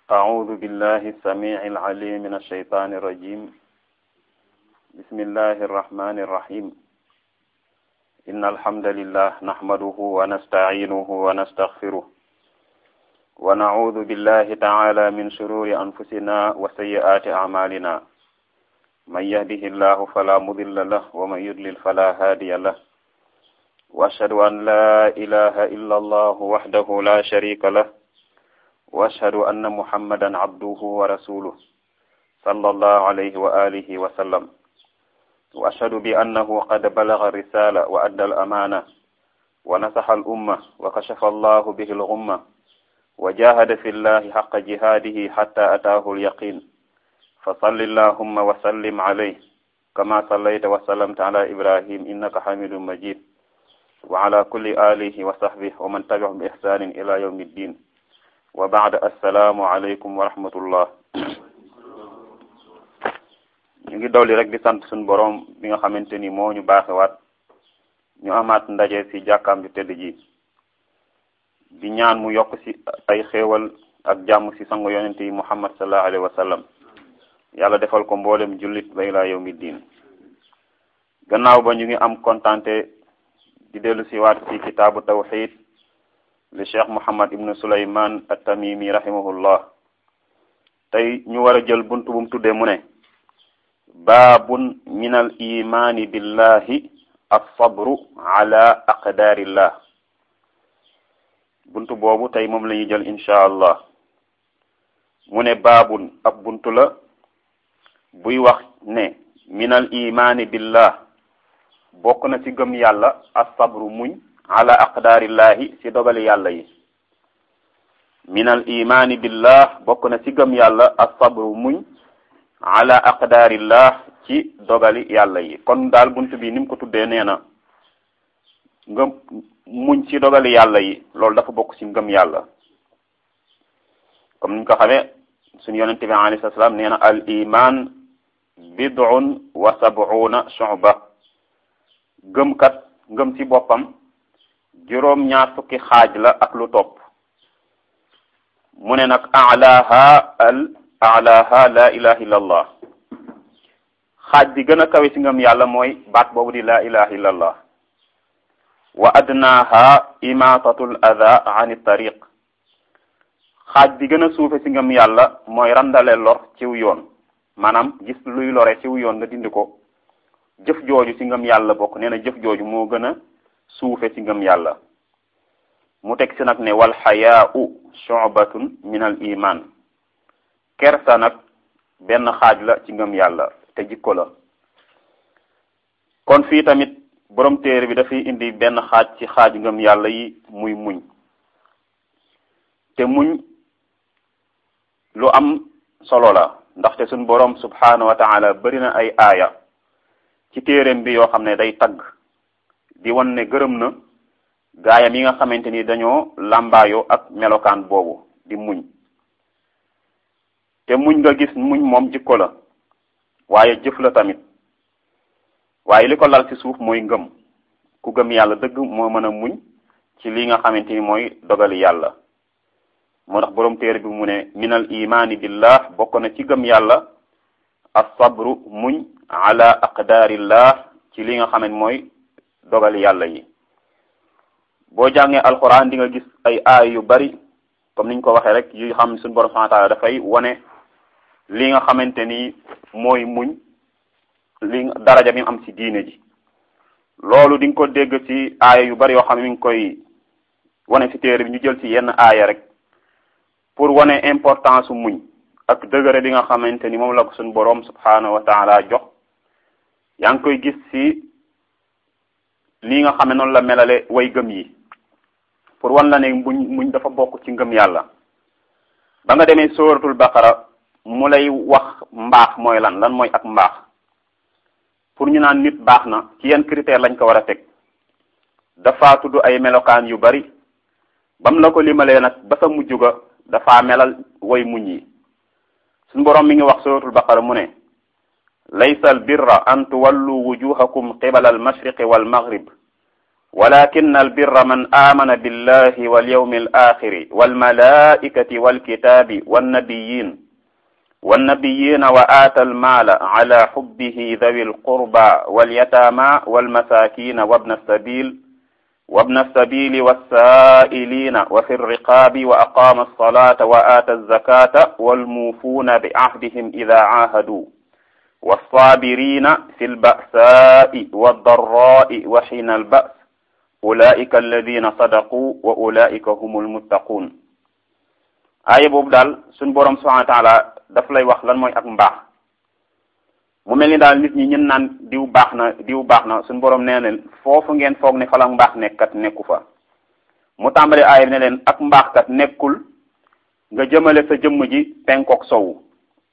أعوذ بالله السميع العليم من الشيطان الرجيم بسم الله الرحمن الرحيم إن الحمد لله نحمده ونستعينه ونستغفره ونعوذ بالله تعالى من شرور أنفسنا وسيئات أعمالنا من يهده الله فلا مضل له ومن يضلل فلا هادي له وأشهد أن لا إله إلا الله وحده لا شريك له وأشهد أن محمدا عبده ورسوله صلى الله عليه وآله وسلم وأشهد بأنه قد بلغ الرسالة وأدى الأمانة ونصح الأمة وكشف الله به الغمة وجاهد في الله حق جهاده حتى أتاه اليقين فصل اللهم وسلم عليه كما صليت وسلمت على إبراهيم إنك حميد مجيد وعلى كل آله وصحبه ومن تبعهم بإحسان إلى يوم الدين wa baad assalaamu aleykum wa rahmatullah ñu ngi dolli rek di sant suñu boroom bi nga xamante ni moo ñu baaxewaat ñu amaat ndaje ci jàkkaam ju tëdd ji di ñaan mu yokk ci ay xéewal ak jàmm ci sangu yonente yi muhammad sallallahu alayhi wa sallam yàlla defal ko mboolem jullit ba ilaa yawmi diin gannaaw ba ñu ngi am kontante di dellu ci waat ci kitaabu tawxid li cheikh Mouhammad ibn Soulayman at-Tamimi rahimahullah tey ñu war a jël buntu bu mu tuddee mu ne baabun min al imani billahi as-sabru ala aqdarillah buntu boobu tey moom la ñuy jël incha allah mu ne baabun ab buntu la buy wax ne min al imani billah bokk na ci gëm yàlla as-sabru muñ ala aqdaarillahi ci dogali yàlla yi min al imaani billah bokk na ci gëm yàlla as-sabru muñ ala aqdaarillah ci dogali yàlla yi kon daal bunt bi ni mu ko tuddee nee na ngëm muñ ci dogali yàlla yi loolu dafa bokk ci ngëm yàlla comme niñ ko xamee suñu yonente bi alayhi salaam nee na al iman bid'un wa sab'una shu'ba gëmkat ngëm ci boppam juróom ñaar fukki xaaj la ak lu topp mu ne nag alaha al alaha la ilaha illa allah xaaj bi gën a kawe ci ngëm yàlla mooy baat boobu di la ilaha illa allah wa adnaha imatatul adha an tariq xaaj bi gën a suufe ci ngëm yàlla mooy randale lor ciw yoon maanaam gis luy lore ciw yoon nga dindi ko jëf jooju ci ngëm yàlla bokk nee na jëf jooju moo gën a suufe ci ngëm yàlla mu teg si nag ne wal xayaau shubatun min al iman kersa nag benn xaaj la ci ngëm yàlla te jikko la kon fii tamit borom téere bi dafay indi benn xaaj ci xaaj ngëm yàlla yi muy muñ te muñ lu am solo la ndaxte suñ borom subhanahu wa taala bari na ay aaya ci téereem bi yoo xam ne day tagg di wan ne gërëm na gaayam yi nga xamante ni dañoo làmbaayoo ak melokaan boobu di muñ te muñ nga gis muñ moom jikko la waaye jëf la tamit waaye li ko lal ci suuf mooy ngëm ku gëm yàlla dëgg moo mën a muñ ci li nga xamante ni mooy dogali yàlla moo tax boroom téere bi mu ne minal imaani billah bokk na ci gëm yàlla as-sabru muñ ala aqdaarillah ci li nga xam ne mooy dogali yàlla yi boo jàngee alquran di nga gis ay aay yu bari comme niñ ko waxee rek yu xam suñu borom subhanahu wa ta'ala dafay wane li nga xamante ni mooy muñ li daraja bi mu am ci diine ji loolu di nga ko dégg ci aaya yu bari yoo xam ne mi ngi koy wane ci téere bi ñu jël ci yenn aaya rek pour wane importance su muñ ak dëgëre bi nga xamante ni moom la ko suñu borom subhanahu wa ta'ala jox yaa ngi koy gis ci lii nga xam ne noonu la melale way gëm yi pour wan la ne muñ muñ dafa bokk ci ngëm yàlla ba nga demee sóoratul baqara mu lay wax mbaax mooy lan lan mooy ak mbaax pour ñu naan nit baax na ci yenn critère lañ ko war a teg dafa tudd ay melokaan yu bari bam la ko limalee nag ba sa mujj ga dafa melal way muñ yi suñu boroom mi ngi wax sóoratul baqara mu ne laysa al birra an tuwallu wujuhakum qibala al mashriqi wal maghrib walakin albirra man amana billahi walyawmi alaxiri walmalaikati walkitabi wannabiyin والنبيين وآتى المال على حبه ذوي القربى واليتامى والمساكين وابن السبيل وابن السبيل والسائلين وفي الرقاب وأقام الصلاة وآتى الزكاة والموفون بعهدهم إذا عاهدوا والصابرين في البأساء والضراء وحين البأس أولئك الذين صدقوا وأولئك هم المتقون aaya boobu daal suñ borom subhanahu wa taala daf lay wax lan mooy ak mbaax mu mel ni daal nit ñi ñun naan diw baax na diw baax na suñ borom nee na foofu ngeen foog ne fa la mbaax nekkat nekku fa mu tàmbali aaya bi ne leen ak mbaax kat nekkul nga jëmale sa jëmm ji penkook sowu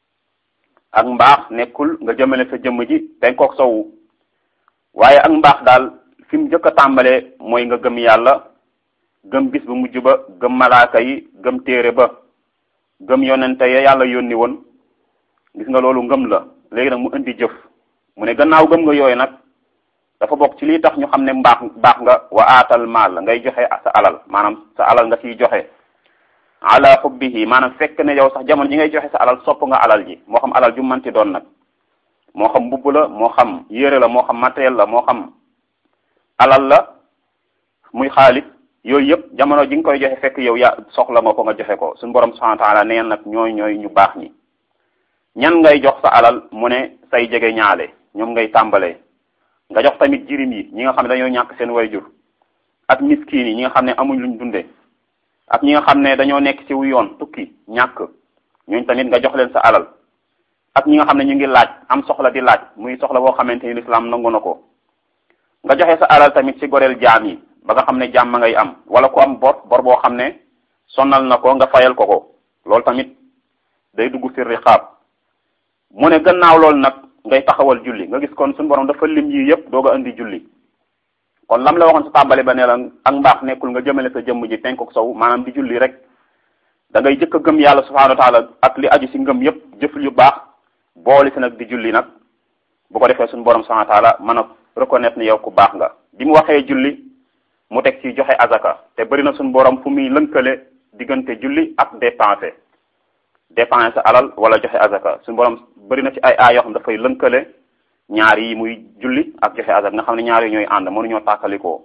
ak mbaax nekkul nga jëmale sa jëmm ji penkook sowu waaye ak mbaax daal fi mu njëkk a tàmbalee mooy nga gëm yàlla gëm bis bu mujj ba gëm malaaka yi gëm téere ba gëm yonente ya yàlla yónni woon gis nga loolu ngëm la léegi nag mu indi jëf mu ne gannaaw gëm nga yooyu nag dafa bokk ci lii tax ñu xam ne mbaax baax nga wa aatal maal ngay joxe sa alal maanaam sa alal nga ciy joxe ala xubbihi maanaam fekk ne yow sax jamono ji ngay joxe sa alal sopp nga alal ji moo xam alal ju manti doon nag moo xam mbubb la moo xam yére la moo xam matériel la moo xam alal la muy xaalis yooyu yëpp jamono ji nga koy joxe fekk yow ya soxla nga ko nga joxe ko suñu borom subhanahu wa taala neen nag ñooy ñooy ñu baax ñi ñan ngay jox sa alal mu ne say jege ñaale ñoom ngay tàmbalee nga jox tamit jirim yi ñi nga xam ne dañoo ñàkk seen wayjur ak miskin yi ñi nga xam ne amuñ luñ dunde ak ñi nga xam ne dañoo nekk ci wu yoon tukki ñàkk ñooñ tamit nga jox leen sa alal ak ñi nga xam ne ñu ngi laaj am soxla di laaj muy soxla boo xamante ni lislaam nangu na ko nga joxe sa alal tamit ci goreel jaam yi ba nga xam ne jàmm ngay am wala ku am bor bor boo xam ne sonal na ko nga fayal ko ko loolu tamit day dugg fi riqaab mu ne gannaaw loolu nag ngay taxawal julli nga gis kon suñu borom dafa lim yi yëpp doog a indi julli kon lam la waxoon sa tàmbali ba ne la ak mbaax nekkul nga jëmale sa jëmm ji penkook sow maanaam di julli rek da ngay jëkk a gëm yàlla subhanahu wa taala ak li aju si ngëm yëpp jëf yu baax boole si nag di julli nag bu ko defee suñu borom subhanahu wa taala mën a reconnaître ne yow ku baax nga bi mu waxee julli mu teg ci joxe azaka te bëri na suñu borom fu muy lënkale diggante julli ak dépenser dépenser sa alal wala joxe azaka suñu borom bëri na ci ay aay yoo xam dafay lënkale ñaar yi muy julli ak joxe azaka nga xam ne ñaar yi ñooy ànd mënuñoo tàkkalikoo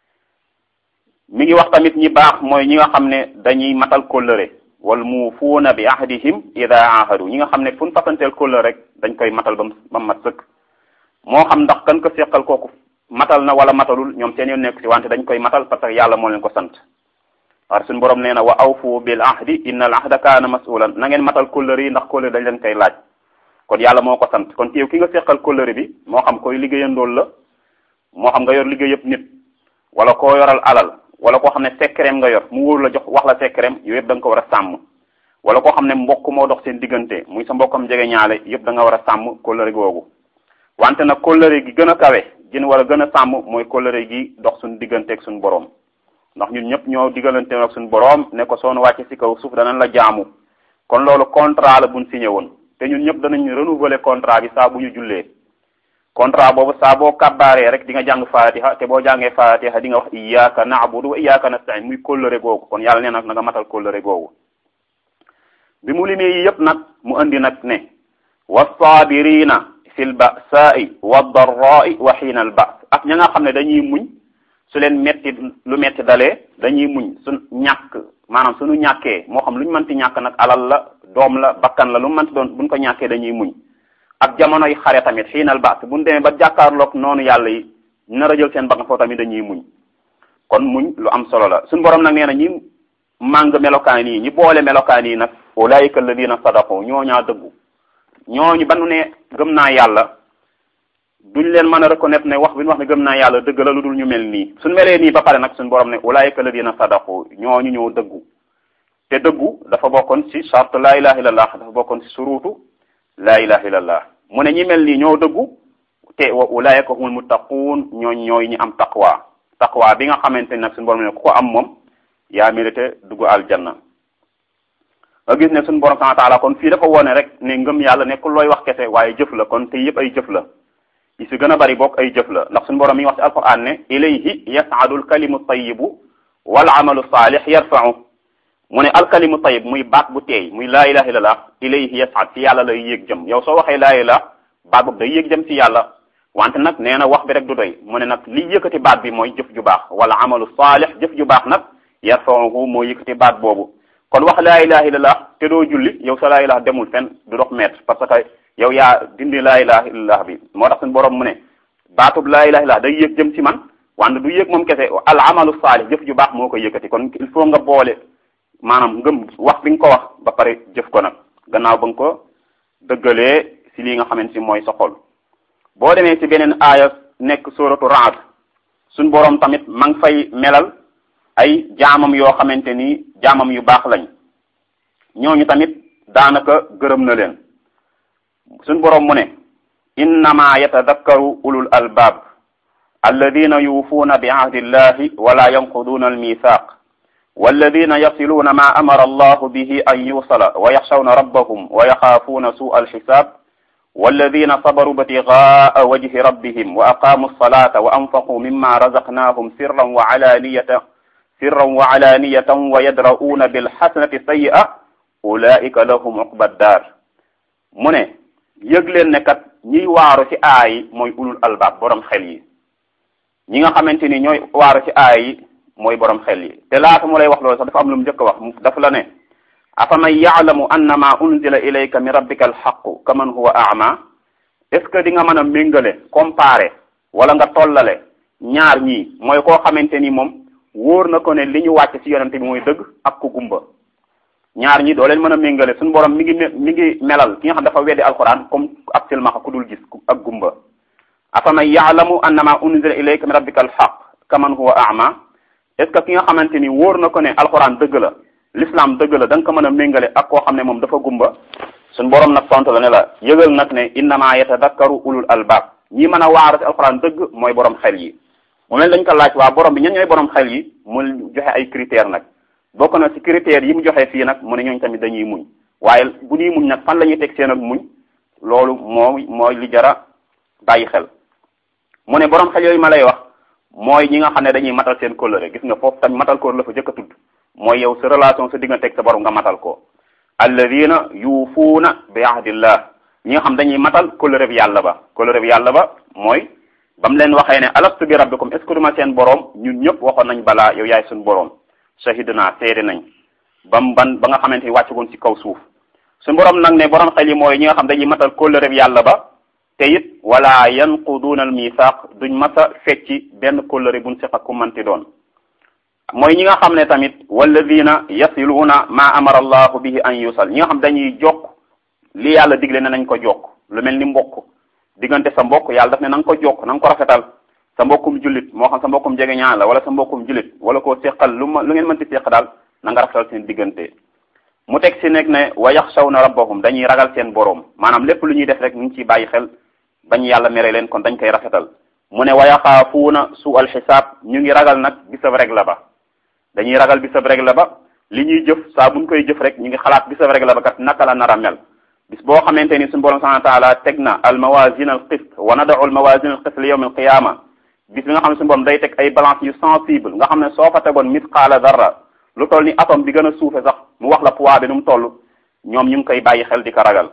mi ngi wax tamit ñi baax mooy ñi nga xam ne dañuy matal kóllëre wal muufuuna bi ahdihim ida ahadu ñi nga xam ne fu ñu fasanteel kóllëre rek dañ koy matal ba ba mat sëkk moo xam ndax kan ko seqal kooku matal na wala matalul ñoom seen yoon nekk ci wante dañ koy matal parce que yàlla moo leen ko sant war suñu borom nee na wa awfu bil ahdi inna al ahda kaana masulan na ngeen matal kóllëre yi ndax kóllëre dañ leen koy laaj kon yàlla moo ko sant kon teew ki nga seqal kóllëre bi moo xam koy liggéeyandool la moo xam nga yor liggéey yëpp nit wala koo yoral alal wala koo xam ne sekkereem nga yor mu wóor la jox wax la sekkereem yooyu yëpp da nga ko war a sàmm wala koo xam ne mbokk moo dox seen diggante muy sa mbokkam jege ñaale yëpp da nga war a sàmm kóllëre googu wante nag kóllëre gi gën a kawe gën war a gën a sàmm mooy kóllëre gi dox suñu digganteeg suñu boroom ndax ñun ñëpp ñoo diggalante ak suñu boroom ne ko soonu wàcce ci kaw suuf danañ la jaamu kon loolu contrat la buñ signé woon te ñun ñëpp danañ renouveler contrat bi saa bu ñu jullee contrat boobu saa boo kabbaaree rek di nga jàng fatiha te boo jàngee fatiha di nga wax iyyaka na'budu wa iyyaka nasta'in muy kóllëre googu kon yàlla nee nag na nga matal kóllëre googu bi mu limee yi yëpp nag mu andi nag ne wassaabirina fil ba'sa'i wad-darra'i wa hiina al-ba's ak ña nga xam ne dañuy muñ su leen metti lu metti dalee dañuy muñ su ñàkk maanaam suñu ñàkkee moo xam lu ñu mënti ñàkk nag alal la doom la bakkan la lu mu mënti doon buñ ko ñàkkee dañuy muñ ak jamonoy xare tamit xiinal baas buñ demee ba jàkkaarloog noonu yàlla yi nar a jël seen bakkan foofu tamit dañuy muñ kon muñ lu am solo la suñu borom nag nee na ñi màng melokaan yi ñi boole melokaan yi nag ulaika alladina sadaqu ñooñaa dëggu ñooñu ba nu ne gëm naa yàlla duñ leen mën a reconnaître ne wax bi ñu wax ne gëm naa yàlla dëgg la lu dul ñu mel nii suñ melee nii ba pare nag suñu borom ne ulaika alladina sadaqu ñooñu ñoo dëggu te dëggu dafa bokkoon ci charte laa ilaha illallah dafa bokkoon ci suruutu laa ilaha illallah mu ne ñi mel nii ñoo dëggu te wa ulaika humul muttaquun ñooñ ñooy ñi am taqwa taqwa bi nga xamante ni nag suñu borom ne ku ko am moom yaa mérité dugg aljanna nga gis ne suñu borom subhanahu wa taala kon fii dafa wone rek ne ngëm yàlla nekkul looy wax kese waaye jëf la kon te yëpp ay jëf la yi si gën a bari bokk ay jëf la ndax suñu borom mi ngi wax ci alquran ne ilayhi yasaadu alkalimu tayibu wal amalu saalih yarfa'u mu ne alkalimu tayib muy baat bu teey muy laa ilaha illallah ilayhi yasaad ci yàlla lay yéeg jëm yow soo waxee laa ilaha baat boobu day yéeg jëm ci yàlla wante nag nee na wax bi rek du doy mu ne nag li yëkkati baat bi mooy jëf ju baax wala amalu saalih jëf ju baax nag yarfa'uhu moo yëkkati baat boobu kon wax laa ilaha illallah te doo julli yow sa laa ilaha demul fenn du dox mètre parce que yow yaa dindi laa ilaha illallah bi moo tax suñu borom mu ne baatub laa ilaha illallah day yéeg jëm ci man wante du yéeg moom kese al amalu saalih jëf ju baax moo koy yëkkati kon il faut nga boole maanaam ngëm wax bi nga ko wax ba pare jëf ko nag gannaaw ba nga ko dëggalee si lii nga xamante si mooy sa xol boo demee ci beneen aaya nekk suratu Ra'd suñ boroom tamit ma ngi fay melal ay jaamam yoo xamante ni jaamam yu baax lañ ñooñu tamit daanaka gërëm na leen suñ boroom mu ne innama yatadakkaru ulul albaab alladina yuufuuna bi ahdi illahi wala yanquduuna almithaq walladina yasiluuna ma amara allahu bihi an yusala wa yaxshawna rabbahum wa yaxaafuuna suu alxisaab walladina sabaru btigaa wajhi rabbihim wa aqaamu alsalata wa anfaquu mimma razaqnaahum sirran wa alaniyatan sirran wa alaniyatan wa yadra'uuna bilxasanati sayyi'a ulaika lahum uqba daar mu ne yëg leen ne kat ñiy waaru ci aay mooy ulul albaab borom xel yi ñi nga xamante ni ñooy waaru ci aay yi mooy borom xel yi te laata mu lay wax loolu sax dafa am lu mu njëkk a wax dafa la ne afaman yaalamu annama unzila ilayka min rabbika alxaqu kaman huwa ama est ce que di nga mën a méngale comparer wala nga tollale ñaar ñii mooy koo xamante ni moom wóor na ko ne li ñu wàcc ci yonente bi mooy dëgg ak ku gumba ñaar ñi doo leen mën a méngale suñu borom mi ngi mi ngi melal ki nga xam dafa weddi alquran comme ab silmaxa ku dul gis ak gumba afaman yaalamu annama unzila ilayka min rabbika alxaq kaman huwa ama est ce que ki nga xamante ni wóor na ko ne alquran dëgg la l'islam dëgg la da nga ko mën a méngale ak koo xam ne moom dafa gumba suñ borom nag tontu la ne la yëgal nag ne innama yatadakkaru ulul albab ñi mën a waaru ci alquran dëgg mooy borom xel yi mu mel dañ ko laaj waa borom bi ñan ñooy borom xel yi mu joxe ay critères nag bokk na ci critères yi mu joxe fii nag mu ne ñooñu tamit dañuy muñ waaye bu ñuy muñ nag fan la ñuy teg seen ak muñ loolu mooy mooy li jara bàyyi xel mu ne borom xel yooyu ma lay wax mooy ñi nga xam ne dañuy matal seen kóllëre gis nga foofu tamit matal kóllëre la fa jëkk a tudd mooy yow sa relation sa diggante ak sa borom nga matal ko alladina yuufuuna bi ahdillah ñi nga xam dañuy matal kóllëre bi yàlla ba kóllëre bi yàlla ba mooy ba mu leen waxee ne alastu bi rabbikum est ce que duma seen borom ñun ñëpp waxoon nañ balaa yow yaay suñu borom shahidna seede nañ bam ban ba nga xamante ni wàccagoon ci kaw suuf suñu borom nag ne borom xel yi mooy ñi nga xam dañuy matal kóllëre bi yàlla ba te it wala yanquduuna al mithaq duñ masa fecci benn kóllëre buñ seq ak ku manti doon mooy ñi nga xam ne tamit walladina yasiluuna ma amara allahu bihi an yusal ñi nga xam dañuy jokk li yàlla digle ne nañ ko jokk lu mel ni mbokk diggante sa mbokk yàlla daf ne na nga ko jokk na nga ko rafetal sa mbokkum jullit moo xam sa mbokkum jege ñaan la wala sa mbokkum jullit wala koo seqal lu ma lu ngeen mënti seq daal na nga rafetal seen diggante mu teg si nekk ne wa yaxshawna rabbahum dañuy ragal seen boroom maanaam lépp lu ñuy def rek ñu ngi ciy bàyyi xel bañ yàlla mere leen kon dañ koy rafetal mu ne wa yaxaafuuna su al xisaab ñu ngi ragal nag bisab rek la ba dañuy ragal bisab rek la ba li ñuy jëf saa buñ koy jëf rek ñu ngi xalaat bisab rek la ba kat naka la nar a mel bis boo xamante ni suñu borom subhanahu wa taala teg na al mawazin al qist wa nadau al mawazin al qist li yawm al qiyama bis bi nga xam ne suñu borom day teg ay balance yu sensible nga xam ne soo fa tegoon misqaala darra lu toll ni atome bi gën a suufe sax mu wax la poids bi nu mu toll ñoom ñu ngi koy bàyyi xel di ko ragal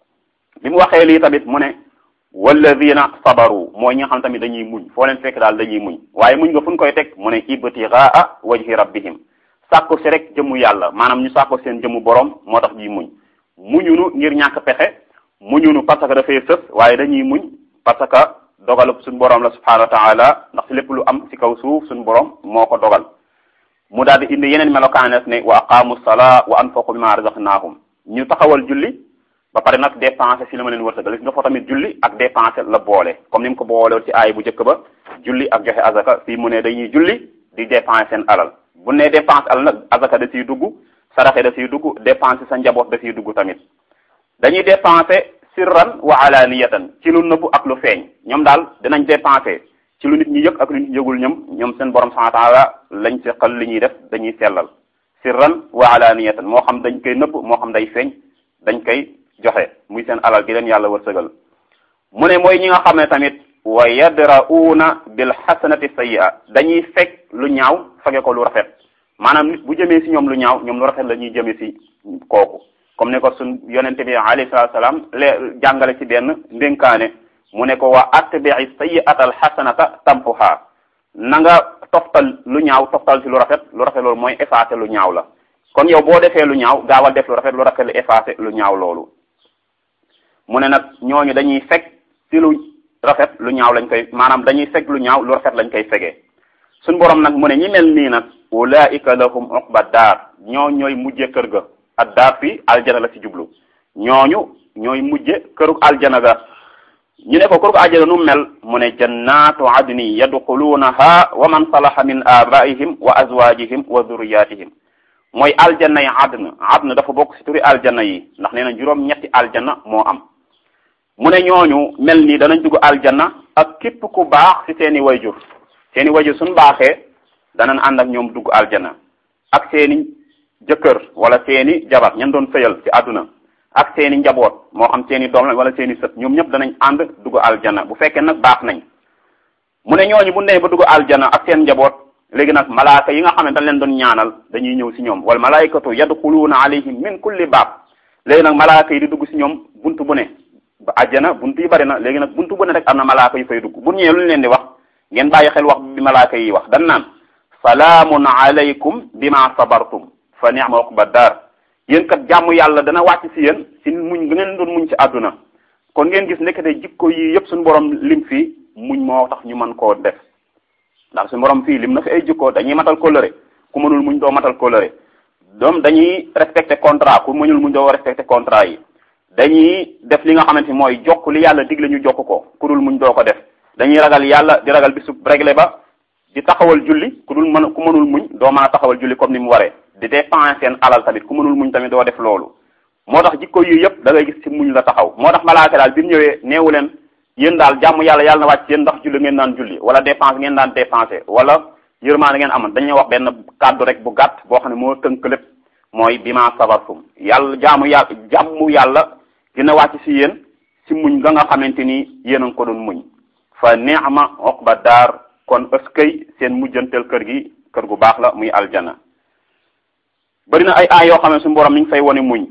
bi mu waxee lii tamit mu ne walladina sabaru mooy ñi nga xam tamit dañuy muñ foo leen fekk daal dañuy muñ waaye muñ nga fu ñu koy teg mu ne ibtigaa wajhi rabbihim sàkku si rek jëmu yàlla maanaam ñu sàkku seen jëmu borom moo tax ñuy muñ muñunu ngir ñàkk pexe muñunu parce que dafay sës waaye dañuy muñ parce que dogalub suñu borom la subhanahu wa taala ndax si lépp lu am ci kaw suuf suñu borom moo ko dogal mu daal di indi yeneen melokaanes ne wa aqaamu salaa wa anfaqu mimma razaqnaahum ñu taxawal julli ba pare nag dépensé si li ma leen wërsëgal gis nga fa tamit julli ak dépensé la boole comme ni mu ko boole ci aay bu njëkk ba julli ak joxe azaka fii mu ne dañuy julli di dépensé seen alal bu ne dépensé alal nag azaka da siy dugg saraxe da siy dugg dépensé sa njaboot da siy dugg tamit dañuy dépensé sirran wa alaniyatan ci lu nëbbu ak lu feeñ ñoom daal dinañ dépensé ci lu nit ñi yëg ak lu nit ñi yëgul ñoom ñoom seen borom subhanahu wa taala lañ seqal li ñuy def dañuy sellal sirran wa alaniyatan moo xam dañ koy nëbb moo xam day feeñ dañ koy joxe muy seen alal gi leen yàlla wërsëgal mu ne mooy ñi nga xam ne tamit wa yadra'uuna bil xasanati sayyi'a dañuy fekk lu ñaaw fage ko lu rafet maanaam nit bu jëmee si ñoom lu ñaaw ñoom lu rafet la ñuy jëmee si kooku comme ne ko suñ yonente bi alayhi salaatu salaam le jàngale ci benn ndénkaane mu ne ko wa atbi'i sayyi'ata al xasanata tampuha na nga toftal lu ñaaw toftal si lu rafet lu rafet loolu mooy effacer lu ñaaw la kon yow boo defee lu ñaaw gaawal def lu rafet lu rafet lu effacer lu ñaaw loolu mu ne nag ñooñu dañuy fekk si lu rafet lu ñaaw lañ koy maanaam dañuy fekk lu ñaaw lu rafet lañ koy fegee suñ borom nag mu ne ñi mel nii nag ulaika lahum uqba daar ñoo ñooy mujje kër ga ak daar fii aljana la ci jublu ñooñu ñooy mujje kërug aljana ga ñu ne ko kërug aljana nu mel mu ne jannatu adni yadxuluunaha wa man salaha min abaihim wa azwajihim wa dhurriyatihim mooy aljanna yi adn adn dafa bokk ci turi aljanna yi ndax nee na juróom ñetti aljanna moo am mu ne ñooñu mel nii danañ dugg aljanna ak képp ku baax ci seeni wayjur seeni wayjur suñ baaxee danañ ànd ak ñoom dugg aljanna ak seeni jëkkër wala seeni jabar ñan doon sëyal ci àdduna ak seeni njaboot moo xam seeni doom la wala seeni sët ñoom ñëpp danañ ànd dugg aljanna bu fekkee nag baax nañ mu ne ñooñu bu nee ba dugg aljanna ak seen njaboot léegi nag malaaka yi nga xam ne dañ leen doon ñaanal dañuy ñëw ci ñoom wala malaikatu yadxuluuna alayhim min kulli baab léegi nag malaaka yi di dugg ci ñoom buntu bu ne ba àjjana buntu yi bari na léegi nag buntu bu ne rek am na malaaka yu fay dugg bu ñëwee lu ñu leen di wax ngeen bàyyi xel wax bi malaaka yi wax dan naan salaamun alaykum bima sabartum fa ni'ma uqba daar yéen kat jàmm yàlla dana wàcc ci yéen ci muñ ngeen doon muñ ci àdduna kon ngeen gis nekkate jikko yi yëpp suñu borom lim fii muñ moo tax ñu mën koo def ndax suñu borom fii lim na fi ay jikko dañuy matal kóllëre ku mënul muñ doo matal kóllëre doom dañuy respecté contrat ku mënul muñ doo respecté contrat yi dañuy def li nga xamante ni mooy jokk li yàlla digle ñu jokk ko ku dul muñ doo ko def dañuy ragal yàlla di ragal bisu réglé ba di taxawal julli ku dul mën ku mënul muñ doo mën a taxawal julli comme ni mu waree di dépenser seen alal tamit ku mënul muñ tamit doo def loolu moo tax jikko yi yëpp da ngay gis ci muñ la taxaw moo tax malaaka daal bi mu ñëwee neewu leen yéen daal jàmm yàlla yàlla na wàcc yéen ndax julli ngeen daan julli wala dépense ngeen daan dépensé wala yërmaande ngeen amoon dañuy wax benn kàddu rek bu gàtt boo xam ne moo tënk lépp mooy bima sabartum yàlla jaamu yàlla jàmmu yàlla dina wàcc ci yéen ci muñ nga nga xamante ni yéen a ngi ko doon muñ fa ni'ma uqba daar kon ëskay seen mujjantel kër gi kër gu baax la muy aljana bari na ay aay yoo xam ne suñu borom mi ngi fay wone muñ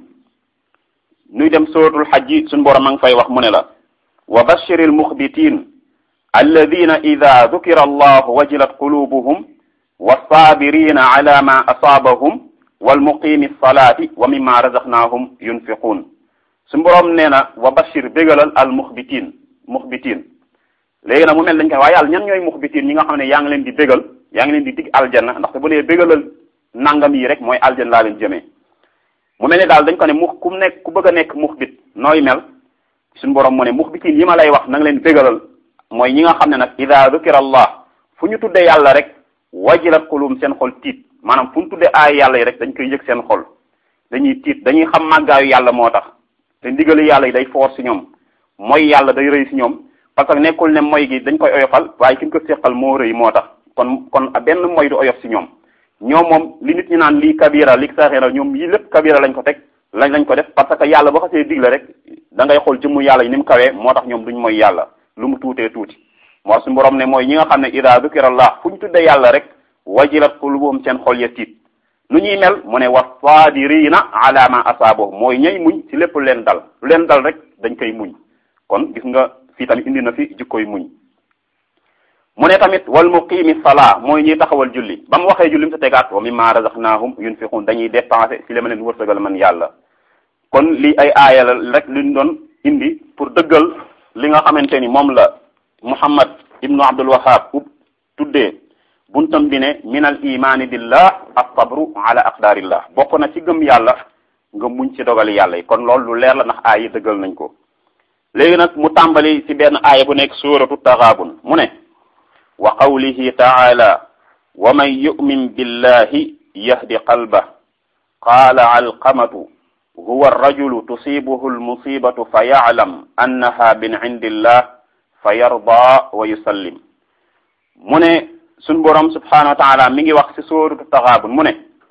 nuy dem suratul xajji suñu borom ma ngi fay wax mu ne la wa bashiril muxbitin alladina ida dukira allahu wajilat qulubuhum wasabirina ala ma asaabahum walmuqimi salati wa mimma razaqnahum yunfiqun suñu borom nee na wa bashir bégalal al muxbitin muxbitin léegi nag mu mel dañ koy waaye yàlla ñan ñooy muxbitin ñi nga xam ne yaa ngi leen di bégal yaa ngi leen di dig aljanna ndaxte bu nee bégalal nangam yi rek mooy aljanna laa leen jëmee mu mel ni daal dañ ko ne mu ku nekk ku bëgg a nekk muxbit nooy mel suñu borom mu ne muxbitin yi ma lay wax na nga leen bégalal mooy ñi nga xam ne nag ida dukira allah fu ñu tuddee yàlla rek wajilat qulum seen xol tiit maanaam fu ñu tuddee aay yàlla yi rek dañ koy yëg seen xol dañuy tiit dañuy xam màggaayu yàlla moo tax te ndigali yàlla yi day foor si ñoom mooy yàlla day rëy si ñoom parce que nekkul ne moy gi dañ koy oyofal waaye ki ñu ko séqal moo rëy moo tax kon kon benn moy du oyof si ñoom ñoom moom li nit ñi naan lii kabira li saxira ñoom yi lépp kabira lañ ko teg lañ lañ ko def parce que yàlla boo xasee digle rek da ngay xool jëmmu yàlla yi ni mu kawee moo tax ñoom duñ mooy yàlla lu mu tuutee tuuti moo suñu borom ne mooy ñi nga xam ne ida dukira allah fu ñu tuddee yàlla rek wajilat qulubuhum seen xol ya tiit nu ñuy mel mu ne wa saabirina ala ma asaabo mooy ñay muñ ci lépp lu leen dal lu leen dal rek dañ koy muñ kon gis nga fii tamit indi na fi jikkoy muñ mu ne tamit wal muqimi salaa mooy ñuy taxawal julli ba mu waxee julli mu sa tegaat wa mimma razaqnahum yunfiqun dañuy dépensé ci li ma leen wërsëgal man yàlla kon lii ay aaya la rek luñ doon indi pour dëggal li nga xamante ni moom la muhammad ibnu abdul wahab ub tuddee buntam bi ne min al imani billah as-sabru ala aqdarillah bokk na ci gëm yàlla nga muñ ci dogali yàlla yi kon loolu lu leer la ndax aaya yi dëggal nañ ko léegi nag mu tàmbali ci benn aaya bu nekk suuratu taxaabun mu ne wa qawlihi taala wa man yu'min billahi yahdi qalbah qaala alqamatu huwa arrajulu tusibuhu almusibatu fa ya'lam annaha min indillah fa yarda wa yusallim mu ne suñ boroom subhanahu wa taala mi ngi wax ci suuratu taxaabun mu ne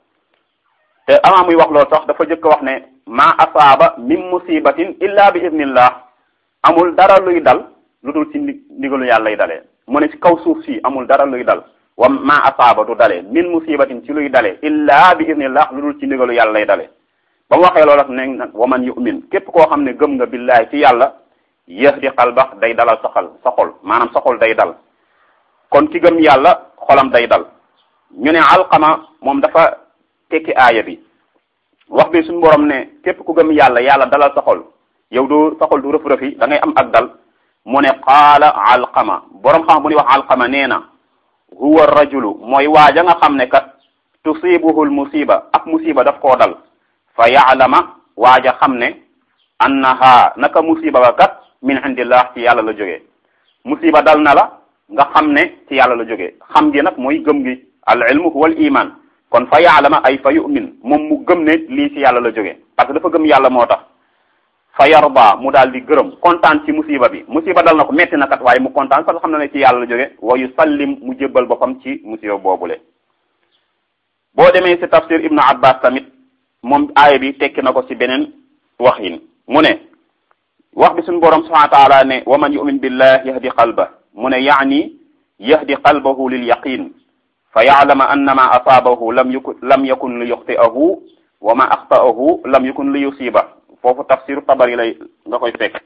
te avant muy wax loolu sax dafa jëkk wax ne ma asaaba min musibatin illa bi idnillah amul dara luy dal lu dul ci ndigalu yàlla lay dalee mu ne ci kaw suuf si amul dara luy dal wa ma asaaba du dalee min musibatin ci luy dalee illa bi idnillah lu dul ci ndigalu yàlla lay dalee ba mu waxee loolu ne nag wa man yu'min képp koo xam ne gëm nga billahi ci yàlla yahdi qalbax day dalal sa xol sa xol maanaam sa xol day dal kon ki gëm yàlla xolam day dal ñu ne alqama moom dafa tekki aaya bi wax bi suñu borom ne képp ku gëm yàlla yàlla dalal sa xol yow doo sa xol du rëf rëfi da ngay am ak dal mu ne qaala alqama borom xam bu ñuy wax alqama nee na huwa rajulu mooy waaja nga xam ne kat tusibuhul musiba ak musiba daf koo dal fa yaalama waaja xam ne annaha naka musiba ba kat min indillah ci yàlla la jógee musiba dal na la nga xam ne ci yàlla la jógee xam gi nag mooy gëm gi al ilmu huwa al iman kon fa yaalama ay fa yu'min moom mu gëm ne lii ci yàlla la jógee parce que dafa gëm yàlla moo tax fa yarda mu daal di gërëm kontaan ci musiba bi musiba dal na ko metti na kat waaye mu kontaan parce que xam na ne ci yàlla la jóge wa yusallim mu jébbal boppam ci musiba boobule boo demee ci tafsir ibnu abbas tamit moom aaya bi tekki na ko ci beneen waxin mu ne wax bi suñu borom subhanahu wa taala ne wa man yu'min billah yahdi qalba mu ne yaani yahdi qalbahu lil yaqin fa ya'lama annama asaabahu lam yakun lam yakun li yuxti'ahu wa ma axta'ahu lam yakun li yusiba foofu tafsiru tabari lay nga koy fekk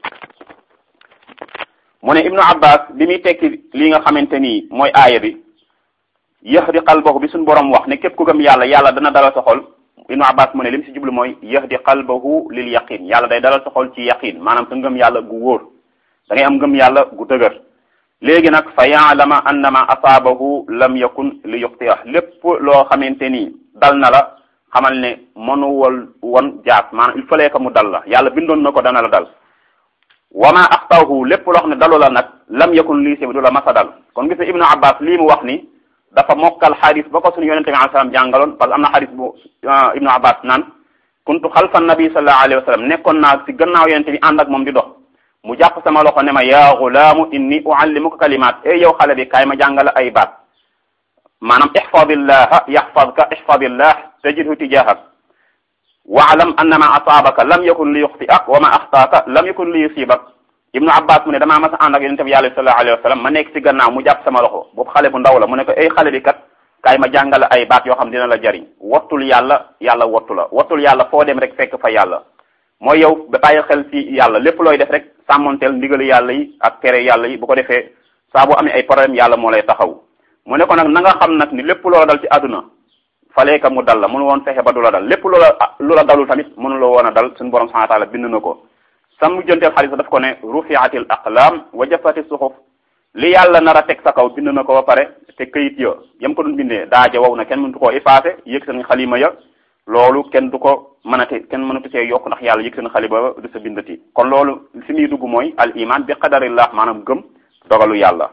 mu ne ibnu abbas bi muy tekki li nga xamante nii mooy aaya bi yahdi qalbahu bi suñu borom wax ne képp ku gëm yàlla yàlla dana dalal sa xol ibnu abbas mu ne li mu si jublu mooy yahdi qalbahu lil yaqin yàlla day dalal sa xol ci yaqin maanaam sa ngëm yàlla gu wóor da ngay am ngëm yàlla gu dëgër léegi nag fa yaalama annama asaabahu lam yakun li yuxtiya lépp loo xamante nii dal na la xamal ne mënuwal won jaas maanaam il fallait que mu dal la yàlla bindoon na ko dana la dal wama axtahu lépp loo xam ne dalu la nag lam yakun lii si du la masa dal kon gis nga ibnu abbas lii mu wax ni dafa mokkal xadis ba ko suñu yonente bi alayhi salaam jàngaloon parce que am na xadis bu ibnu abbas naan kuntu xalfa nabi sallallahu alayhi wa sallam nekkoon naa si gannaaw yonente bi ànd ak moom di dox mu jàpp sama loxo ne ma yaa gulaamu inni uallimuka kalimaat e yow xale bi kaay ma jàngala ay baat maanaam ixfadillaha yaxfadka ixfadillah tajidhu tijahak waalam annama asaabaka lam yakun li yuxtiak wa ma axtaaka lam yakun li yusibak ibnu abbas mu ne damaa mas a ànd ak yonente bi yàlla sallallahu alayhi wa sallam ma nekk si gannaaw mu jàpp sama loxo boobu xale bu ndaw la mu ne ko ay xale bi kat kaay ma jàngala ay baat yoo xam dina la jariñ wattul yàlla yàlla wattu la wattul yàlla foo dem rek fekk fa yàlla mooy yow ba bàyyi xel ci yàlla lépp looy def rek sàmmonteel ndigali yàlla yi ak tere yàlla yi bu ko defee saa boo amee ay problème yàlla moo lay taxaw mu ne ko nag na nga xam nag ni lépp loola dal ci àdduna falee ka mu dal la mënu woon fexe ba du la dal lépp loola lu la dalul tamit mënu la woon a dal suñu borom subhanahu wa taala bind na ko sam mujjanteel xaalis daf ko ne rufiatil aqlam wa jafati suxuf li yàlla nar a teg sa kaw bind na ko ba pare te këyit ya yam ko doon bindee daaja wow na kenn mëntu koo effacé yëg seen xalima ya loolu kenn du ko mënate kenn mënatu cee yokk ndax yàlla yëg seen xalima ba du sa bindati kon loolu fi muy dugg mooy al iman bi qadarillah maanaam gëm dogalu yàlla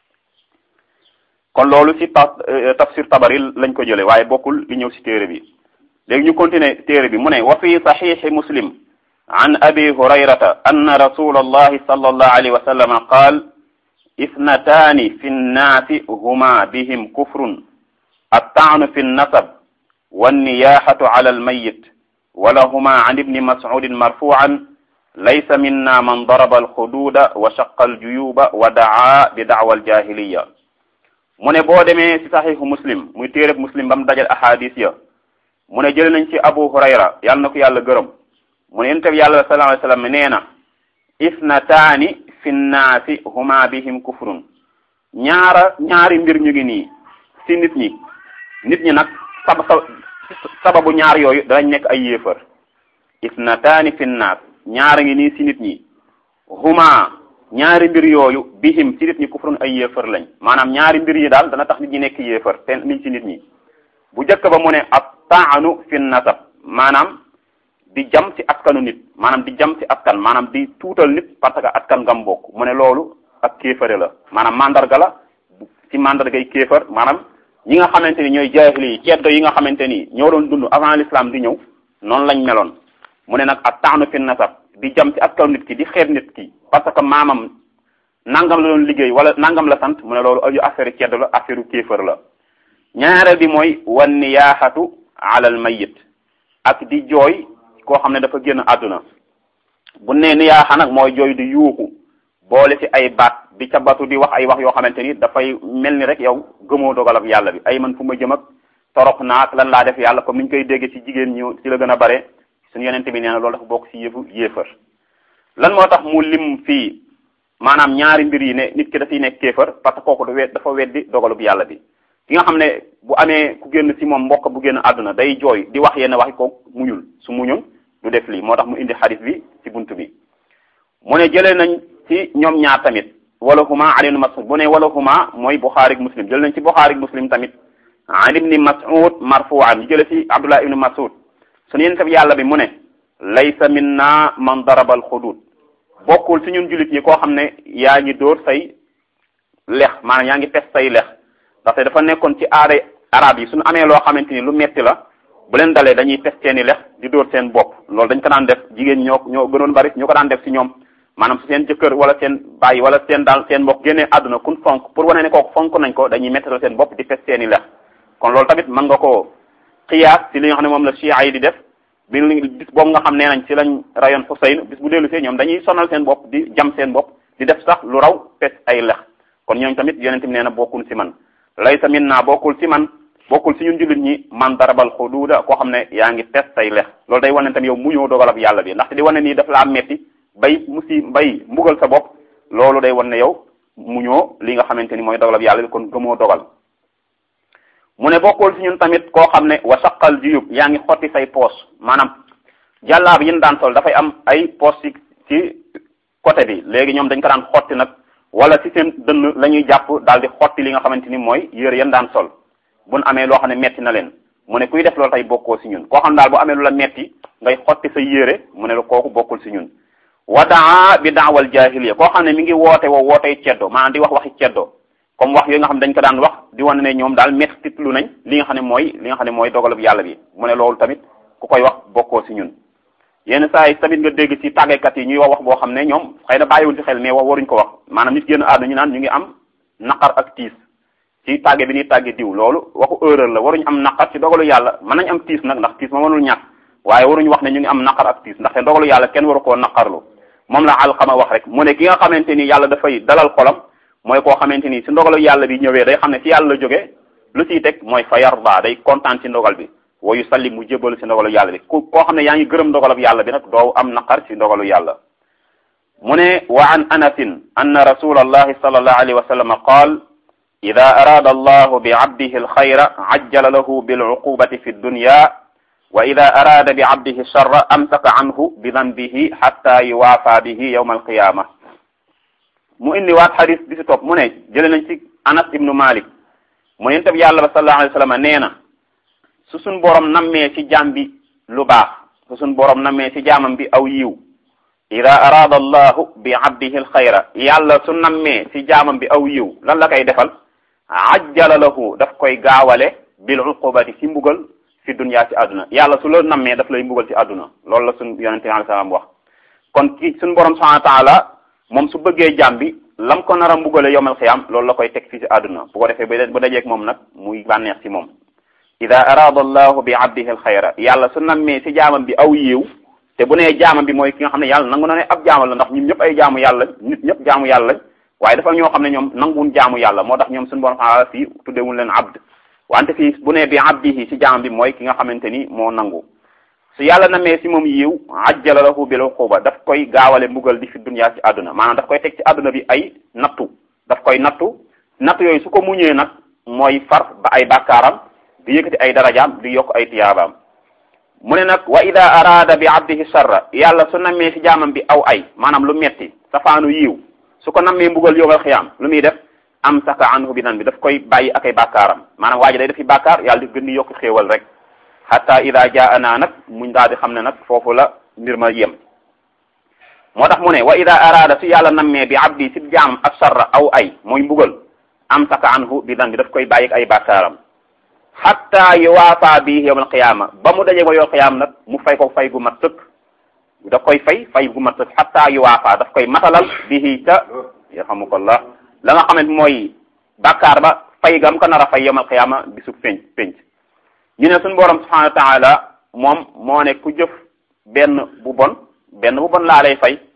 kon loolu ci ta tafsir tabari lañ ko jële waaye bokkul li ñëw ci téere bi léegi ñu continuer téere bi mu ne wa fi saxiixi muslim an abi hurayrata anna rasula allahi sallallahu alayhi wa sallam qaal ithnataani fi nnaasi huma bihim kufrun attaanu fi nnasab والنياحة على الميت ولهما عن ابن مسعود مرفوعا ليس منا من ضرب الخدود وشق الجيوب ودعا بدعوى الجاهلية mu ne boo demee ci saxiixu muslim muy téereb muslim ba mu dajal ahadis ya mu ne jël nañ ci abu hurayra yàlla na ko yàlla gërëm mu ne yonent bi yàlla sallallahu alayhi wa sallam nee na isnataani fi nnaasi huma bihim kufrun ñaara ñaari mbir ñu ngi nii ci nit ñi nit ñi nag sab sababu ñaar yooyu danañ nekk ay yéefar isnataani fi nnaas ñaara ngi nii ci nit ñi huma ñaari mbir yooyu bihim ci nit ñi kufrun ay yéefar lañ maanaam ñaari mbir yi daal dana tax nit ñi nekk yéefar te niñ ci nit ñi bu njëkk ba mu ne ab taanu fi nasab maanaam di jam ci askanu nit maanaam di jam ci askan maanaam di tuutal nit parce que askan ngam bokk mu ne loolu ak kéefare la maanaam mandarga la ci mandargay kéefar maanaam ñi nga xamante ni ñooy jaahili yi ceddo yi nga xamante ni ñoo doon dund avant l'islam di ñëw noonu lañ meloon mu ne nag ak taanu fi nasab di jam ci askanu nit ki di xeeb nit ki parce que maamam nangam la doon liggéey wala nangam la sant mu ne loolu aju affaire ceddo la affaire kéefar la ñaareel bi mooy wan niyaaxatu alal mayit ak di jooy koo xam ne dafa génn àdduna bu ne niyaaxa nag mooy jooy di yuuxu boole ci ay baat di cabatu di wax ay wax yoo xamante ni dafay mel ni rek yow gëmoo dogalab yàlla bi ay man fu ma jëm ak torop naak lan laa def yàlla comme ni ñu koy dégg ci jigéen ñu ci la gën a bare suñu yonente bi nee na loolu dafa bokk ci yëfu yéefar lan moo tax mu lim fii maanaam ñaari mbir yi ne nit ki dafiy nekk kéefar parce que kooku dafa weddi dogalub yàlla bi ki nga xam ne bu amee ku génn ci moom mbokk bu génn àdduna day jooy di wax yenn waxi ko muñul su muñul du def lii moo tax mu indi xadis bi ci bunt bi mu ne jëlee nañ ci ñoom ñaar tamit wala huma ali ibn mas'ud bu ne wala huma mooy buxaari ak muslim jël nañ ci buxaari ak muslim tamit an ibni mas'ud marfu'an ñu jële ci abdullah ibn mas'ud suñu yéen tam yàlla bi mu ne laysa minna man daraba al xudud bokkul ci ñun jullit ñi koo xam ne yaa ngi dóor say lex maanaam yaa ngi pes say lex ndaxte dafa nekkoon ci aada arab yi suñu amee loo xamante ni lu metti la bu leen dalee dañuy pes seeni lex di dóor seen bopp loolu dañ ko daan def jigéen ñoo ñoo gënoon bari ñoo ko daan def ci ñoom maanaam su seen jëkkër wala seen bàyyi wala seen daal seen mbokk génnee àdduna kun fonk pour wane ne kooku fonk nañ ko dañuy mettal seen bopp di pes seeni lex kon loolu tamit mën nga koo xiyaas ci li nga xam ne moom la chia yi di def bi bis boobu nga xam nee nañ ci lañ rayoon Xuseyn bis bu dellu see ñoom dañuy sonal seen bopp di jam seen bopp di def sax lu raw pes ay lex kon ñooñu tamit yonent bi nee na bokkul ci man laysa minna bokkul ci man bokkul ci ñun jullit ñi man darabal xuduuda koo xam ne yaa ngi pes say lex loolu day wane tamit yow muñoo dogalab yàlla bi ndaxte di wane nii daf laa metti bay musi bay mbugal sa bopp loolu day wane ne yow muñoo li nga xamante ni mooy dogalab yàlla bi kon gëmoo dogal mu ne bokkul ci ñun tamit koo xam ne wa saqal juyub yaa ngi xotti say poos maanaam jàllaab yi ñu daan sol dafay am ay poos ci ci côté bi léegi ñoom dañ ko daan xotti nag wala ci seen dënn la ñuy jàpp daal di xotti li nga xamante ni mooy yére yan daan sol buñ amee loo xam ne metti na leen mu ne kuy def loolu tey bokkoo ci ñun koo xam daal bu amee lu la metti ngay xotti sa yére mu ne la kooku bokkul ci ñun wa daa bi daawal jahiliya koo xam ne mi ngi woote woo wootey ceddo maanaam di wax waxi ceddo comme wax yooyu nga xam ne dañ ko daan wax di wane ne ñoom daal metti lu nañ li nga xam ne mooy li nga xam ne mooy dogalub yàlla bi mu ne loolu tamit ku koy wax bokkoo ci ñun yenn saa yi tamit nga dégg ci tàggekat yi ñuy wax wax boo xam ne ñoom xëy na bàyyiwul ci xel mais wax waruñ ko wax maanaam nit génn àdduna ñu naan ñu ngi am naqar ak tiis ci tàgge bi ñuy tàgge diw loolu waxu erreur la waruñ am naqar ci dogalu yàlla mën nañ am tiis nag ndax tiis ma mënul ñàkk waaye waruñ wax ne ñu ngi am naqar ak tiis ndaxte dogalu yàlla kenn waru koo naqarlu moom la alxama wax rek mu ne ki nga xamante ni yàlla dafay dalal xolam mooy koo xamante ni si ndogalu yàlla bi ñëwee day xam ne ci yàlla la jóge lu ciy teg mooy fa yarda day kontaan ci ndogal bi wayu salli mu jébalu ci ndogalu yàlla bi ku koo xam ne yaa ngi gërëm ndogalab yàlla bi nag doo am naqar ci ndogalu yàlla mu ne wa an anasin anna rasul allahi sallallahu alayhi wa sallam qaal ida arada allahu bi abdihi alxayra ajjala lahu biluqubati fi dunya wa ida arada bi abdihi sharra amsaka anhu bi danbihi xatta yuwaafa bihi yawma alqiyama mu indi waat xadis bi si topp mu ne jële nañ ci anas ibnu malik mu ne bi yàlla ba sallallahu alayhi wa sallam nee na su suñ borom nammee ci jaam bi lu baax su suñ borom nammee ci jaamam bi aw yiw ida arada allahu bi abdihi alxayra yàlla su nammee ci jaamam bi aw yiw lan la koy defal ajjala lahu daf koy gaawale bil uqubati ci mbugal fi dunya ci àdduna yàlla su la nammee daf lay mbugal ci àdduna loolu la suñ yonente bi alayhi salaam wax kon ki suñ borom subhanahu wa taala moom su bëggee jaam bi lam ko nar a mbugale yowmal xiyaam loolu la koy teg fii ci àdduna bu ko defee ba dajeeg moom nag muy bànneex ci moom ida arada allahu bi abdihi alxayra yàlla su nammee ci jaamam bi aw yiw te bu nee jaamam bi mooy ki nga xam ne yàlla nangu na ne ab jaamal la ndax ñun ñëpp ay jaamu yàlla nit ñëpp jaamu yàlla waaye dafa ñoo xam ne ñoom nanguwun jaamu yàlla moo tax ñoom suñu borom xaala fii tuddewul leen abd wante fii bu nee bi abdihi ci jaamam bi mooy ki nga xamante ni moo nangu su yàlla namee si moom yiw ajjala lahu bil uquba daf koy gaawale mbugal di fi dunya ci àdduna maanaam daf koy teg ci àdduna bi ay nattu daf koy nattu nattu yooyu su ko muñee nag mooy far ba ay bàkkaaram di yëkkati ay darajaam di yokk ay tiyaabaam mu ne nag wa ida araada bi abdihi sharra yàlla su nammee si jaamam bi aw ay maanaam lu metti safaanu yiw su ko nammee mbugal yowmal xiyaam lu muy def am saka anhu bi nan bi daf koy bàyyi ak ay bàkkaaram maanaam waa ji day defi bàkkaar yàlla di gën di yokk xéewal rek hatta ida jaana nag muñ daal di xam ne nag foofu la mbir ma yem moo tax mu ne wa ida araada su yàlla nammee bi abdi si jaam ak sharra aw ay mooy mbugal am saka anhu bi nan bi daf koy bàyyi ak ay bàkkaaram hatta yuwaafa bi yawmal qiyaama ba mu dajee ba yow qiyaam nag mu fay ko fay gu mat sëkk daf koy fay fay gu mat sëkk hatta yuwaafa daf koy matalal bihi ca yarhamukallah la nga xamante mooy bàkkaar ba fay gam ko nar a fay yawmal qiyaama bisu penc penc ñu ne suñu borom subhanahu wa taala moom moo ne ku jëf benn bu bon benn bu bon laa lay fay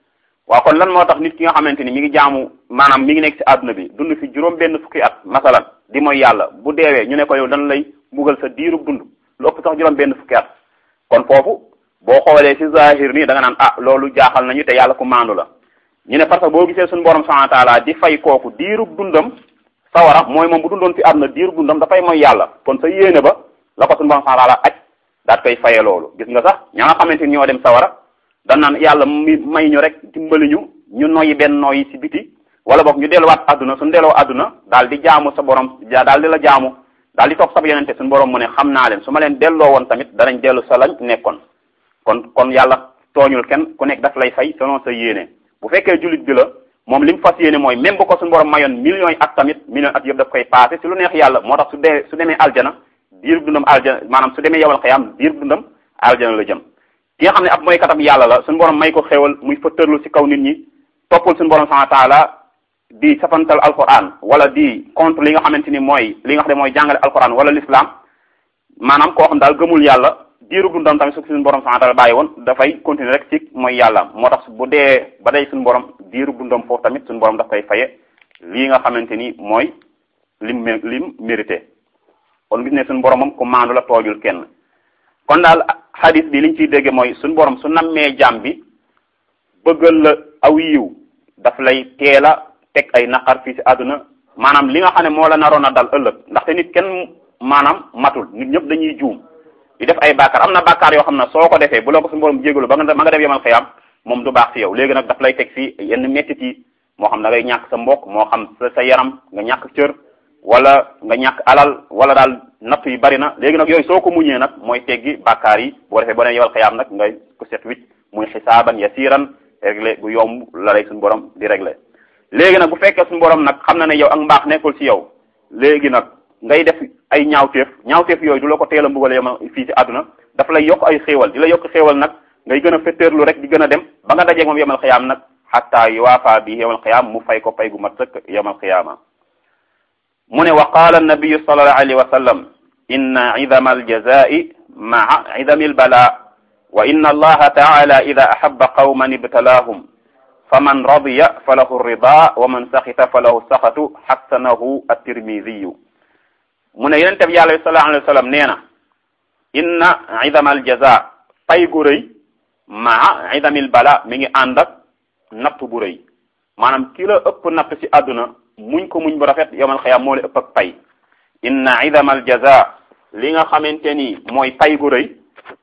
waaw kon lan moo tax nit ki nga xamante ni mi ngi jaamu maanaam mi ngi nekk ci àdduna bi dund fi juróom benn fukki at masalan di mooy yàlla bu deewee ñu ne ko yow dañ lay mbugal sa diirub dund lu ëpp sax juróom benn fukki at kon foofu boo xoolee ci zahir nii da nga naan ah loolu jaaxal nañu te yàlla ku maandu la ñu ne parce que boo gisee suñu borom subhanahu wa taala di fay kooku diirub dundam sawara mooy moom bu dundoon fi àdduna diirub dundam dafay mooy yàlla kon sa yéene ba la ko suñu borom subhanahu wa taala aj daat koy faye loolu gis nga sax ña nga xamante ni ñoo dem sawara dan naan yàlla mi may ñu rek dimbali ñu ñu noyyi benn noyyi ci biti wala boog ñu delluwaat àdduna suñu delloo àdduna daal di jaamu sa borom daal di la jaamu daal di toog sab yonente suñu borom mu ne xam naa leen su ma leen delloo woon tamit danañ dellu sa lañ nekkoon kon kon yàlla tooñul kenn ku nekk daf lay fay selon sa yéene bu fekkee jullit bi la moom li mu fas yéene mooy même bu ko suñu borom mayoon millions yi at tamit millions at yëpp daf koy passé si lu neex yàlla moo tax su dee su demee aljana diir dundam aljana maanaam su demee yowal xayaam diir dundam aljana la jëm ki nga xam ne ab mooy katam yàlla la suñu borom may ko xéewal muy fëttërlu si kaw nit ñi toppul suñu borom subhanahu wa taala di safantal alquran wala di contre li nga xamante ni mooy li nga xam ne mooy jàngale alquran wala l'islam maanaam koo xam daal gëmul yàlla diiru dundam tamit su suñu borom subhanahu wa taala bàyyi woon dafay continuer rek ci mooy yàlla moo tax bu dee ba day suñu borom diiru dundam foofu tamit suñu borom daf koy faye lii nga xamante ni mooy lim lim mérité kon gis ne suñu borom moom ku maandu la toojul kenn kon daal hadis bi liñ ciy dégge mooy suñu borom su nammee jaam bi bëggal la aw yiw daf lay teel a teg ay naqar fii ci àdduna maanaam li nga xam ne moo la naroon a dal ëllëg ndaxte nit kenn maanaam matul nit ñëpp dañuy juum di def ay bàkkaar am na bàkkaar yoo xam ne soo ko defee bu la ko suñu borom jégalu ba nga ma nga def yemal xëyam moom du baax ci yow léegi nag daf lay teg fii yenn mettit yi moo xam da ngay ñàkk sa mbokk moo xam sa sa yaram nga ñàkk cër wala nga ñàkk alal wala daal natt yi bari na léegi nag yooyu soo ko muñee nag mooy teggi bàkkaar yi boo defee boo nee yemal xëyam nag ngay ko set wicc muy xisaaban yasiran réglé bu yomb la lay suñu borom di réglé léegi nag bu fekkee suñu borom nag xam na ne yow ak mbaax nekkul ci yow léegi nag ngay def ay ñaawteef ñaawteef yooyu du la ko teel a mbugal yow fii ci àdduna dafa lay yokk ay xéewal di la yokk xéewal nag ngay gën a fetteerlu rek di gën a dem ba nga dajeeg moom yemal xiyaam nag xatta yuwaafa bi yemal xiyaam mu fay ko pay gu mat sëkk yemal xiyaama mu ne wa qaala annabiyu sallallahu alayhi wa sallam inna idama aljazai maa idami albala wa inna allaha taala ida ahaba qawman ibtalaahum faman radiya falahu rida wa man saxita falahu saxatu xassanahu at-tirmidiyu mu ne yonente bi yàlla bi sallallahu alayhi wa sallam nee na inna idama aljaza pay gu rëy maa idamil bala mi ngi ànd ak natt bu rëy maanaam ki la ëpp natt ci àdduna muñ ko muñ bu rafet yowmal xiyaam moo la ëpp ak pay inna idama aljaza li nga xamante ni mooy pay gu rëy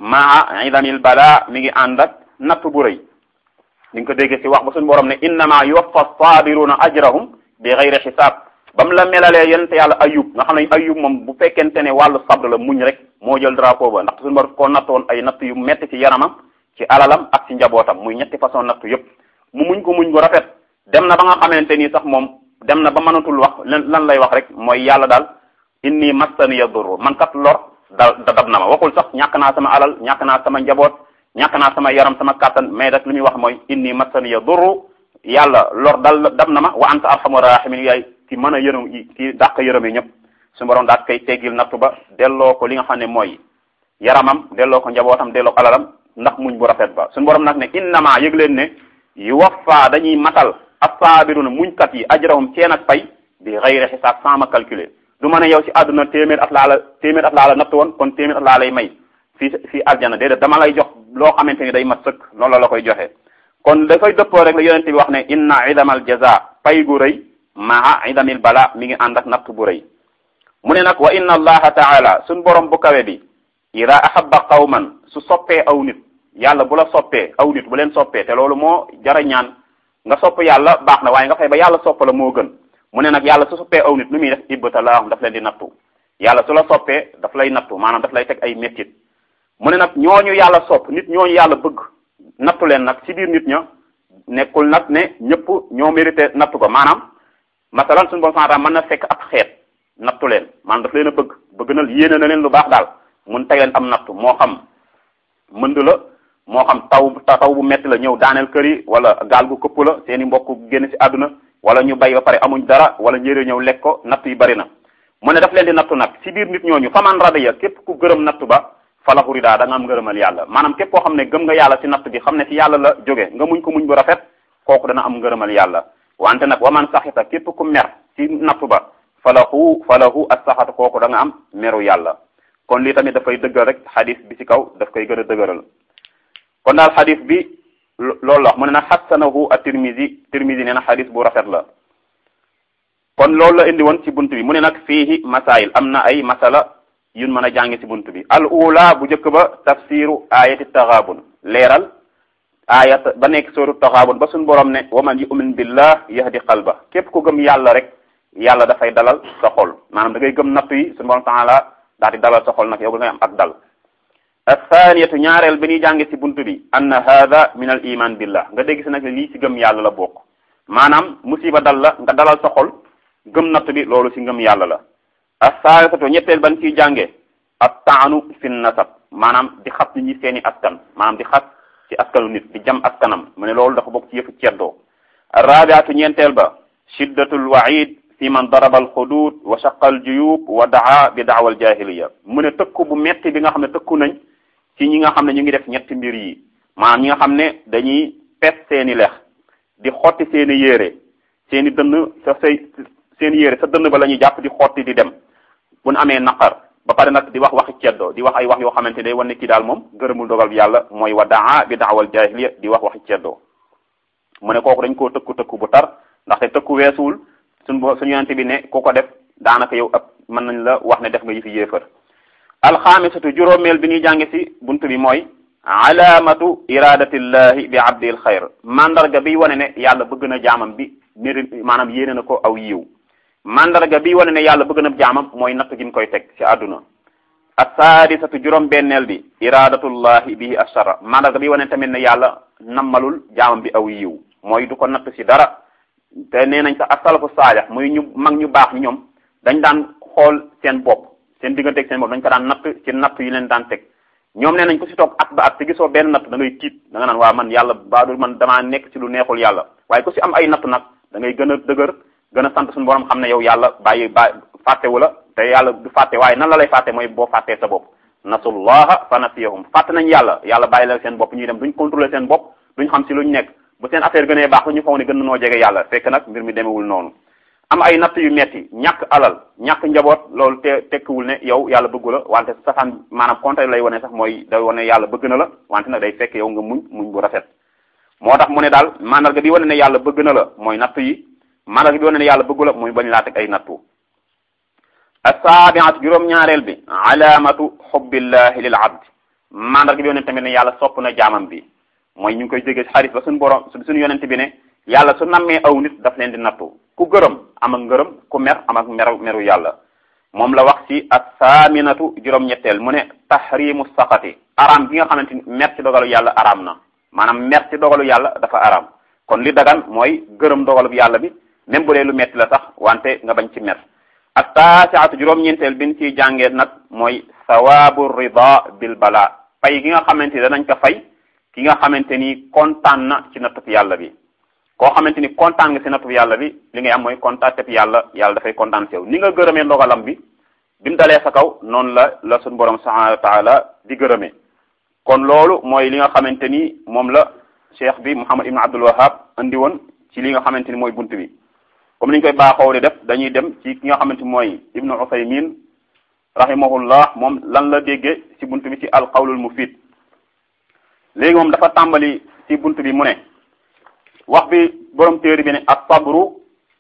maa idamil bala mi ngi ànd ak natt bu rëy di nga ko dégg ci wax ba suñu borom ne innama yuwaffa sabiruna ajrahum bi xayri xisaab ba mu la melalee yonente yàlla ayub nga xam ne ayub moom bu fekkente ne wàllu sabr la muñ rek moo jël drapeau ba ndax suñu borom koo nattoon ay natt yu metti ci yaramam ci alalam ak ci njabootam muy ñetti façon natt yëpp mu muñ ko muñ gu rafet dem na ba nga xamante ni sax moom dem na ba mënatul wax lan lay wax rek mooy yàlla daal inni massaniya durru man kat lor da dab na ma waxul sax ñàkk naa sama alal ñàkk naa sama njaboot ñàkk naa sama yaram sama kàttan mais rek li muy wax mooy inni massaniya durru yàlla lor dal dab na ma wa anta arhamur rahimin yaay ci mën a yërëm yi ci dàq yërëm yi ñëpp su borom daat koy teggil nattu ba delloo ko li nga xam ne mooy yaramam delloo ko njabootam delloo ko alalam ndax muñ bu rafet ba suñu borom nag ne innama yëg leen ne yuwaffa dañuy matal as-sabiruna muñkat yi ajrahum seen ak pay bi xayri xisaab sans ma calculer du ma ne yow ci àdduna téeméer at laa la téeméer at laa la natt woon kon téeméer at laa lay may fii fii aljana déedéet dama lay jox loo xamante ni day mat sëkk loolu la la koy joxe kon dafay dëppoo rek la yonente bi wax ne inna idamal jaza pay gu rëy maa idamil bala mi ngi ànd ak natt bu rëy mu ne nag wa inna allaha taala suñ borom bu kawe bi ida ahabba qawman su soppee aw nit yàlla bu la soppee aw nit bu leen soppee te loolu moo jara ñaan nga sopp yàlla baax na waaye nga fay ba yàlla sopp la moo gën mu ne nag yàlla su soppee aw nit lu muy def ibtalaahum daf leen di nattu yàlla su la soppee daf lay nattu maanaam daf lay teg ay mettit mu ne nag ñooñu yàlla sopp nit ñooñu yàlla bëgg nattu leen nag ci biir nit ña nekkul nag ne ñëpp ñoo mérité nattu ko maanaam masalan suñu bon santam mën na fekk ak xeet nattu leen maanaam daf leen a bëgg bëgg na yéene na leen lu baax daal mun teg leen am nattu moo xam mënd la moo xam taw taw bu metti la ñëw daaneel kër yi wala gaal gu këpp la seen i mbokk génn ci àdduna wala ñu bay ba pare amuñ dara wala njëriñ ñëw lekk ko natt yi bari na mu ne daf leen di nattu nag ci biir nit ñooñu faman radiya képp ku gërëm nattu ba falahu rida da nga am ngërëmal yàlla maanaam képp koo xam ne gëm nga yàlla ci natt bi xam ne ci yàlla la jóge nga muñ ko muñ bu rafet kooku dana am ngërëmal yàlla wante nag waman saxita képp ku mer ci nattu ba falahu falahu as-saxatu kooku da nga am meru yàlla kon lii tamit dafay dëggal rek xadis bi ci kaw daf koy gën a dëgëral kon daal xadis bi loolu la wax mu ne nag xassanahu at-Tirmidhi Tirmidhi nee na xadis bu rafet la kon loolu la indi woon ci bunt bi mu ne nag fiihi masail am na ay masala yun mën a jànge ci bunt bi al ula bu njëkk ba tafsiru ayati taxaabun leeral ayat ba nekk sóoru taxaabun ba suñ borom ne wa man yu'min billah yahdi qalba képp ku gëm yàlla rek yàlla dafay dalal sa xol maanaam da ngay gëm nattu yi suñu borom taala daal di dalal sa xol nag yow da ngay am ak dal athaniyatu ñaareel bi ñuy jànge ci bunt bi anna hada min al iman billah nga dégg si nag lii ci gëm yàlla la bokk maanaam musiba dal la nga dalal sa xol gëm natt bi loolu ci ngëm yàlla la as-saalisatu ñetteel ban ciy jànge at taanu fi nasab maanaam di xas nit ñi seeni askan maanaam di xas ci askanu nit di jam askanam mu ne loolu dafa bokk ci yëfu ceddoo arrabiatu ñeenteel ba shiddatul waid fi man daraba al xudud wa shaqa al juyub wa daa bi daawal jahiliya mu ne tëkku bu metti bi nga xam ne tëkku nañ ci ñi nga xam ne ñu ngi def ñetti mbir yi maanaam ñi nga xam ne dañuy pet seeni lex di xotti seeni yére seeni dënn sa say seen yére sa dënn ba la ñuy jàpp di xotti di dem bu nu amee naqar ba pare nag di wax waxi ceddo di wax ay wax yoo xamante ne wane kii daal moom gërëmul dogal bi yàlla mooy wa daa bi daawal jahiliya di wax waxi ceddo mu ne kooku dañ koo tëkku tëkku bu tar ndaxte tëkku weesuwul suñ bo suñu yonente bi ne ku ko def daanaka yow ab mën nañ la wax ne def nga yëfi yéefar alxaamisatu juróomeel bi ñuy jànge ci bunt bi mooy alaamatu iradatillahi bi abdil xayr mandarga bi wane ne yàlla bëgg na jaamam bi méril maanaam yéene na ko aw yiw mandarga bi wane ne yàlla bëgg na jaamam mooy natt gi mu koy teg ci àdduna assaadisatu juróom benneel bi iradatullahi bihi ashara mandarga bi wane tamit ne yàlla nammalul jaamam bi aw yiw mooy du ko natt ci dara te nee nañ sax asalafu saalih muy ñu mag ñu baax ñi ñoom dañ daan xool seen bopp seen digganteeg seen bopp dañ ko daan natt ci natt yi leen daan teg ñoom nee nañ ko ci toog at ba at te gisoo benn natt da ngay tiit da nga naan waa man yàlla baadul man damaa nekk ci lu neexul yàlla waaye ku ci am ay natt nag da ngay gën a dëgër gën a sant suñu borom xam ne yow yàlla bàyyi bàyyi fàttewu la te yàlla du fàtte waaye nan la lay fàtte mooy boo fàttee sa bopp nasullaha fa nasiyahum fàtte nañ yàlla yàlla bàyyi la seen bopp ñuy dem duñ contrôler seen bopp duñ xam ci luñ nekk bu seen affaire gënee baax ñu foog ne gën na noo jege yàlla fekk nag mbir mi demewul noonu am ay natt yu metti ñàkk alal ñàkk njaboot loolu te tekkiwul ne yow yàlla bëggu la wante safaan maanaam contraire lay wane sax mooy day wane yàlla bëgg na la wante nag day fekk yow nga muñ muñ bu rafet moo tax mu ne daal mandarga bi wane ne yàlla bëgg na la mooy natt yi mandarga bi wane ne yàlla bëggu la mooy bañ laa teg ay nattu asaabiatu juróom-ñaareel bi alaamatu xubbillahi lil abd mandarga bi wane tamit ne yàlla sopp na jaamam bi mooy ñu ngi koy jógee ci xarit ba suñu borom suñu yonent bi ne yàlla su nammee aw nit daf leen di nattu ku gërëm am ak ngërëm ku mer am ak meru meru yàlla moom la wax ci asaaminatu juróom-ñetteel mu ne tahrimu saqati araam gi nga xamante ni mer ci dogalu yàlla araam na maanaam mer ci dogalu yàlla dafa araam kon li dagan mooy gërëm dogalu yàlla bi même bu dee lu metti la sax wante nga bañ ci mer ak taasiatu juróom-ñeenteel bi ñu ciy jàngee nag mooy sawaabu rida bil bala fay gi nga xamante ni danañ ko fay ki nga xamante ni kontaan na ci nattub yàlla bi koo xamante ni kontaan nga ci nattub yàlla bi li ngay am mooy kontaan teb yàlla yàlla dafay kontaan ci yow ni nga gërëmee ndogalam bi bi mu dalee sa kaw noonu la la suñu borom subhanahu wa taala di gërëmee kon loolu mooy li nga xamante ni moom la cheikh bi Muhammad ibn Abdul Wahhab andi woon ci li nga xamante ni mooy bunt bi comme ni ñu koy baaxoo di def dañuy dem ci ki nga xamante ni mooy ibnu Usaymin rahimahullah moom lan la déggee ci bunt bi ci alqawlul mufid léegi moom dafa tàmbali ci bunt bi mu ne wax bi borom téere bi ne as-sabru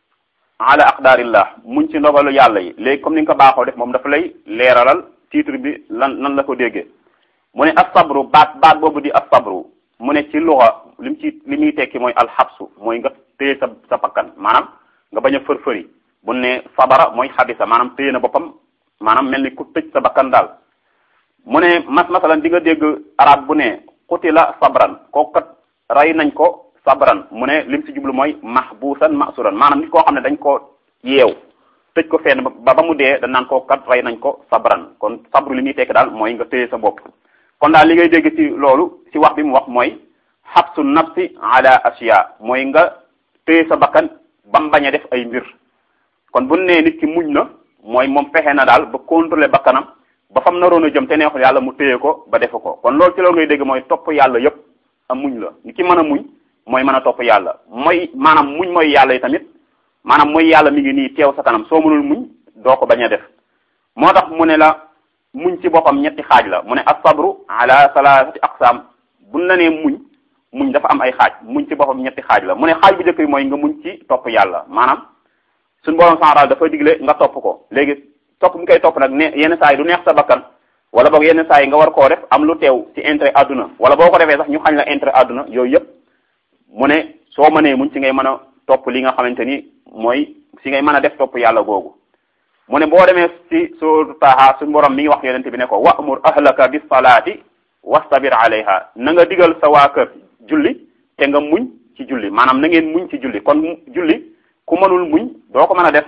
ala aqdarillah muñ ci ndogalu yàlla yi léegi comme ni nga ko baaxoo def moom dafa lay leeralal titre bi lan lan la ko déggee mu ne as-sabru baat baat boobu di as-sabru mu ne ci luxa li mu ci li muy tekki mooy alxabsu mooy nga téye sa sa pakkan maanaam nga bañ a fër-fëri bu ne sabara mooy xabisa maanaam téye na boppam maanaam mel ni ku tëj sa bakkan daal mu ne mas masalan di nga dégg arab bu ne qutila sabran kooku kat rey nañ ko sabran mu ne lim si jublu mooy mahbusan masuran maanaam nit koo xam ne dañ ko yeew tëj ko fenn ba ba mu dee dañ naan koo kat rey nañ ko sabran kon sabru li muy tekki daal mooy nga téye sa bopp kon daal li ngay dégg ci loolu ci wax bi mu wax mooy xabsu nafsi ala asiya mooy nga téye sa bakkan ba mu bañ a def ay mbir kon bu nee nit ki muñ na mooy moom fexe na daal ba contrôler bakkanam ba fam naroon a jëm te neexul yàlla mu téye ko ba defu ko kon loolu ci loolu ngay dégg mooy topp yàlla yépp am muñ la ni ki mën a muñ mooy mën a topp yàlla mooy maanaam muñ mooy yàlla yi tamit maanaam mooy yàlla mi ngi nii teew sa kanam soo mënul muñ doo ko bañ a def moo tax mu ne la muñ ci boppam ñetti xaaj la mu ne as-sabru ala salaasati aqsaam buñ la nee muñ muñ dafa am ay xaaj muñ ci boppam ñetti xaaj la mu ne xaaj bu njëkk bi mooy nga muñ ci topp yàlla maanaam suñu borom central dafa digle nga topp ko léegi topp mi koy topp nag ne yenn saa yi du neex sa bakkan wala boog yenn saa yi nga war koo def am lu teew ci intérêt àdduna wala boo ko defee sax ñu xañ la intérêt àdduna yooyu yëpp mu ne soo mënee muñ ci ngay mën a topp li nga xamante ni mooy si ngay mën a def topp yàlla googu mu ne boo demee ci soo taaha suñu borom mi ngi wax yonente bi ne ko wa'mur ahlaka bis salaati wastabir alayha na nga digal sa waa kër julli te nga muñ ci julli maanaam na ngeen muñ ci julli kon julli ku mënul muñ doo ko mën a def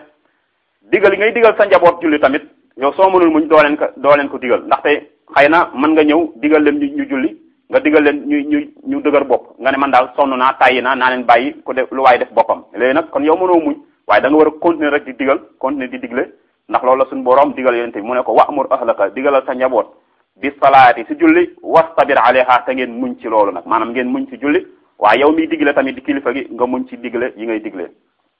digal ngay digal sa njaboot julli tamit yow soo mënul muñ doo leen ko doo leen ko digal ndaxte xëy na mën nga ñëw digal leen ñu julli nga digal leen ñu ñu ñu dëgër bopp nga ne man daal sonn naa tàyyi naa naa leen bàyyi ku def lu waay def boppam léegi nag kon yow mënoo muñ waaye da nga war a continuer rek di digal continuer di digle ndax loolu la suñu borom digal yonente bi mu ne ko wa'mur ahlaka digalal sa njaboot bi salaati si julli wastabir alayha te ngeen muñ ci loolu nag maanaam ngeen muñ ci julli waaye yow miy digle tamit di kilifa gi nga muñ ci digle yi ngay digle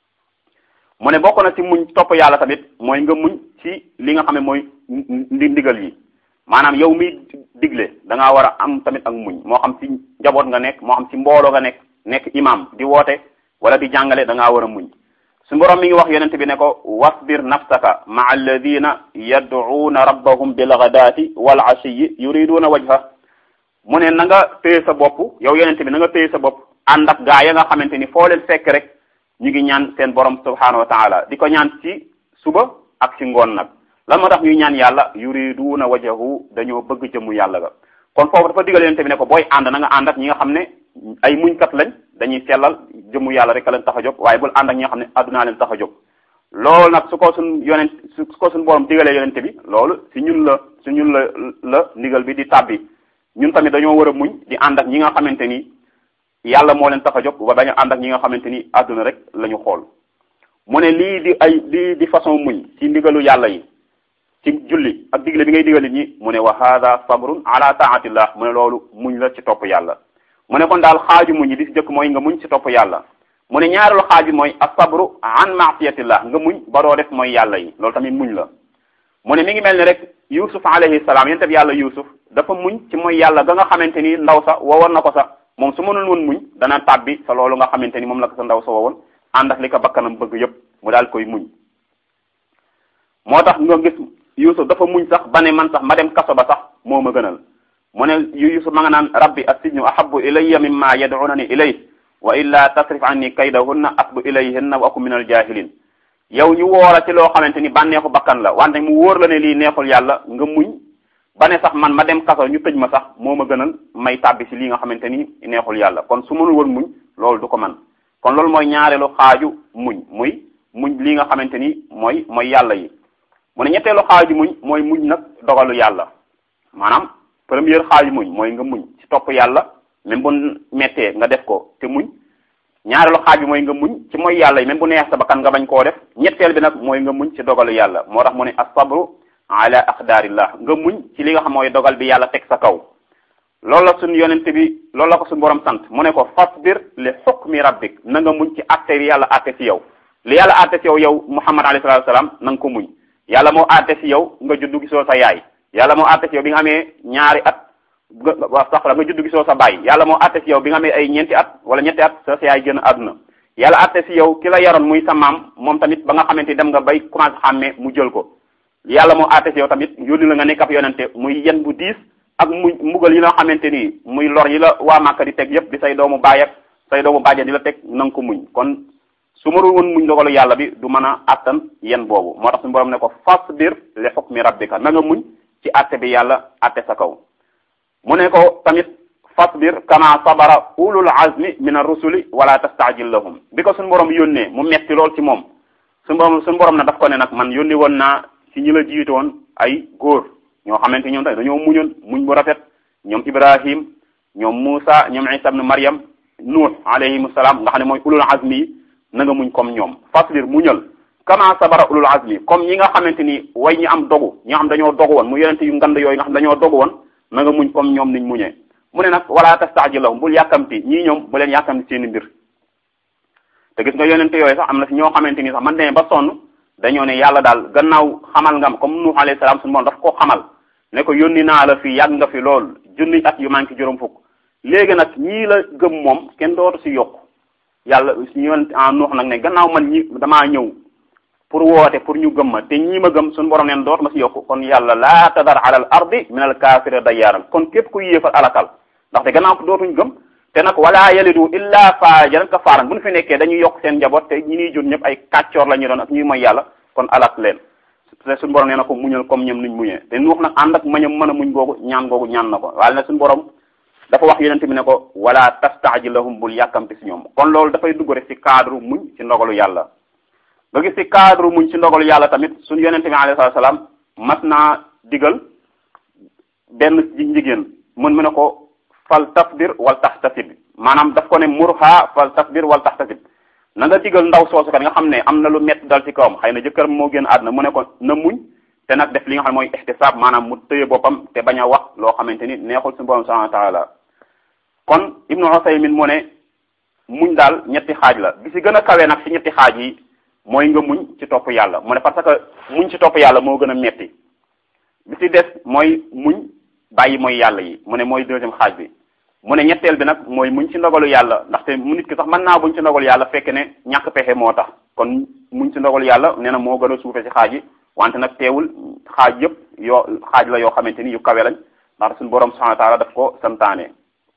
mu ne bokk na ci muñ topp yàlla tamit mooy nga muñ ci li nga xam ne mooy ndi ndigal yi maanaam yow miy digle da ngaa war a am tamit ak muñ moo xam ci njaboot nga nekk moo xam ci mbooloo nga nekk nekk imam di woote wala di jàngale da ngaa war a muñ su borom mi ngi wax yonente bi ne ko wasbir nafsaka maa alladina yad'uuna rabbahum bilghadaati wal ashiyi yuriduuna wajha mu ne na nga téye sa bopp yow yonente bi na nga téye sa bopp ànd ak gaa ya nga xamante ni foo leen fekk rek ñu ngi ñaan seen borom subhanahu wa taala di ko ñaan ci suba ak ci ngoon nag lan moo tax ñuy ñaan yàlla yuriduuna wajhahu dañoo bëgg jëmu yàlla ga kon foofu dafa digal yonente bi ne ko booy ànd na nga ànd ak ñi nga xam ne ay muñkat lañ dañuy sellal jëmu yàlla rek a leen tax a jóg waaye bul ànd ak ñi nga xam ne addunaa leen tax a jóg loolu nag su ko suñ yonent su ko suñ borom digalee yonente bi loolu si ñun la si ñun la la ndigal bi di tàbbi ñun tamit dañoo war a muñ di ànd ak ñi nga xamante ni yàlla moo leen tax a jóg ba bañ a ànd ak ñi nga xamante ni adduna rek la ñu xool mu ne lii di ay lii di façon muñ ci ndigalu yàlla yi ci julli ak digle bi ngay digal nit ñi mu ne wa hada sabrun ala taatillah mu ne loolu muñ la ci topp yàlla mu ne kon daal xaaju muñ yi di si jëkk mooy nga muñ ci topp yàlla mu ne ñaareelu xaaj bi mooy asabru an maasiyatillah nga muñ ba doo def mooy yàlla yi loolu tamit muñ la mu ne mi ngi mel ni rek yusuf alayhi salaam yente bi yàlla yusuf dafa muñ ci mooy yàlla ga nga xamante ni ndaw sa wowoon na ko sax moom su mënul woon muñ dana tàbbi sa loolu nga xamante ni moom la ko sa ndaw sa wowoon ànd ak li ko bakkanam bëgg yépp mu daal koy muñ moo tax nga gis yusuf dafa muñ sax ba ne man sax ma dem kaso ba sax moo ma gënal mu ne yusuf ma nga naan rabbi assijnu ahabbu ilayya mimma yad'unani ilay wa illa tasrif anni kaydahunna asbu ilayhinna wa akum min al jahilin yow ñu woora ci loo xamante ni bànneexu bakkan la wante mu wóor la ne lii neexul yàlla nga muñ ba ne sax man ma dem kaso ñu tëj ma sax moo ma gënal may tàbbi si lii nga xamante ni neexul yàlla kon su mënul woon muñ loolu du ko man kon loolu mooy ñaareelu xaaju muñ muy muñ li nga xamante ni mooy mooy yàlla yi mu ne ñetteelu xaaju muñ mooy muñ nag dogalu yàlla maanaam première xaaju muñ mooy nga muñ ci topp yàlla même bu mettee nga def ko te muñ ñaareelu xaaj bi mooy nga muñ ci mooy yàlla yi même bu neex sa bakkan nga bañ koo def ñetteel bi nag mooy nga muñ ci dogalu yàlla moo tax mu ne as-sabru ala aqdarillah nga muñ ci li nga xam mooy dogal bi yàlla teg sa kaw loolu la suñu yonent bi loolu la ko suñu borom sant mu ne ko fasbir li hukmi rabbik na nga muñ ci atte bi yàlla atte ci yow li yàlla atte ci yow yow muhammad alayhi salatu wasalam na nga ko muñ yàlla moo atte ci yow nga juddu gisoo sa yaay yàlla moo atte ci yow bi nga amee ñaari at wa sax la nga juddu gisoo sa baay yàlla moo atte ci yow bi nga amee ay ñeenti at wala ñetti at sa sa yaay gën a àdduna yàlla atte ci yow ki la yaroon muy sa maam moom tamit ba nga xamante dem nga bay commencé xàmmee mu jël ko yàlla moo atte ci yow tamit yónni la nga nekk ab yonente muy yen bu diis ak muy mbugal yi nga xamante ni muy lor yi la waa Màkka di teg yépp di say doomu baay ak say doomu bàjjen di la teg na nga ko muñ kon su ma woon muñ dogalu yàlla bi du mën a attan yen boobu moo tax suñu borom ne ko fasbir li hukmi rabbika na nga muñ ci atte bi yàlla atte sa kaw mu ne ko tamit fasbir kama sabara ulul azmi min ar-rusuli wala tastajil lahum bi ko suñu borom yónnee mu metti lool ci moom suñu borom suñu borom na daf ko ne nag man yónni woon naa ci ñi la jiitoon ay góor ñoo xamante ñoom tamit dañoo muñoon muñ bu rafet ñoom Ibrahim ñoom Musa ñoom Isa ibn Maryam Nuh alayhimu salaam nga xam ne mooy ulul azmi yi na nga muñ comme ñoom fasbir muñal kama sabara ulul azmi comme ñi nga xamante ni way ñi am dogu ñi nga xam dañoo dogu woon mu yonente yu ngand yooyu nga xam dañoo dogu woon na nga muñ comme ñoom niñ muñee mu ne nag wala tastajilahum bul yàkkamti ñii ñoom bu leen yàkkamti seeni mbir te gis nga yonente yooyu sax am na si ñoo xamante ni sax man demee ba sonn dañoo ne yàlla daal gannaaw xamal ngam comme Nuux alayhi salaam suñu moom daf ko xamal ne ko yónni naa la fii yàgg nga fi lool junni at yu manqué juróom fukk léegi nag ñii la gëm moom kenn dootu si yokk yàlla ñu yonent en Nuux nag ne gannaaw man ñi damaa ñëw pour woote pour ñu gëm ma te ñii ma gëm suñu borom neen dootu ma si yokk kon yàlla laa tadar ala al ardi min al kaafira dayyaaran kon képp ku yéefal alakal ndaxte gannaaw ko dootuñ gëm te nag wala yalidu illa faajaran kafaaran bu ñu fi nekkee dañuy yokk seen njaboot te ñi ñuy jur ñëpp ay kàccoor la ñu doon ak ñuy mooy yàlla kon alak leen te suñu borom nee na ko muñal comme ñoom nuñ muñee te nuux nag ànd ak mañam mën a muñ googu ñaan googu ñaan na ko waaye nag suñu borom dafa wax yonente bi ne ko wala tastajilahum bul yàkkamti si ñoom kon loolu dafay dugg rek si cadre muñ si ndogalu yàlla nga gis si cadre muñ si ndogalu yàlla tamit suñu yonente bi alayhi salaam mas naa digal benn jigéen mën mu ne ko fal tasbir wal tahtasib maanaam daf ko ne murha fal tasbir wal tahtasib na nga digal ndaw soosu kat nga xam ne am na lu métti dal ci kawam xëy na jëkkëram moo gën àdduna mu ne ko na muñ te nag def li nga xam ne mooy ihtisaab maanaam mu tëye boppam te bañ a wax loo xamante ni neexul suñu borom subhanahu wa taala kon ibnu Usaymin mu ne muñ daal ñetti xaaj la bi si gën a kawe nag si ñetti xaaj yi mooy nga muñ ci topp yàlla mu ne parce que muñ ci topp yàlla moo gën a metti bi si des mooy muñ bàyyi mooy yàlla yi mu ne mooy deuxième xaaj bi mu ne ñetteel bi nag mooy muñ ci ndogalu yàlla ndaxte mu nit ki sax mën naa buñ ci ndogalu yàlla fekk ne ñàkk pexe moo tax kon muñ ci ndogalu yàlla nee na moo gën a suufe ci xaaj yi wante nag teewul xaaj yëpp yoo xaaj la yoo xamante ni yu kawe lañ ndax suñu borom subhanahu wa taala daf ko santaane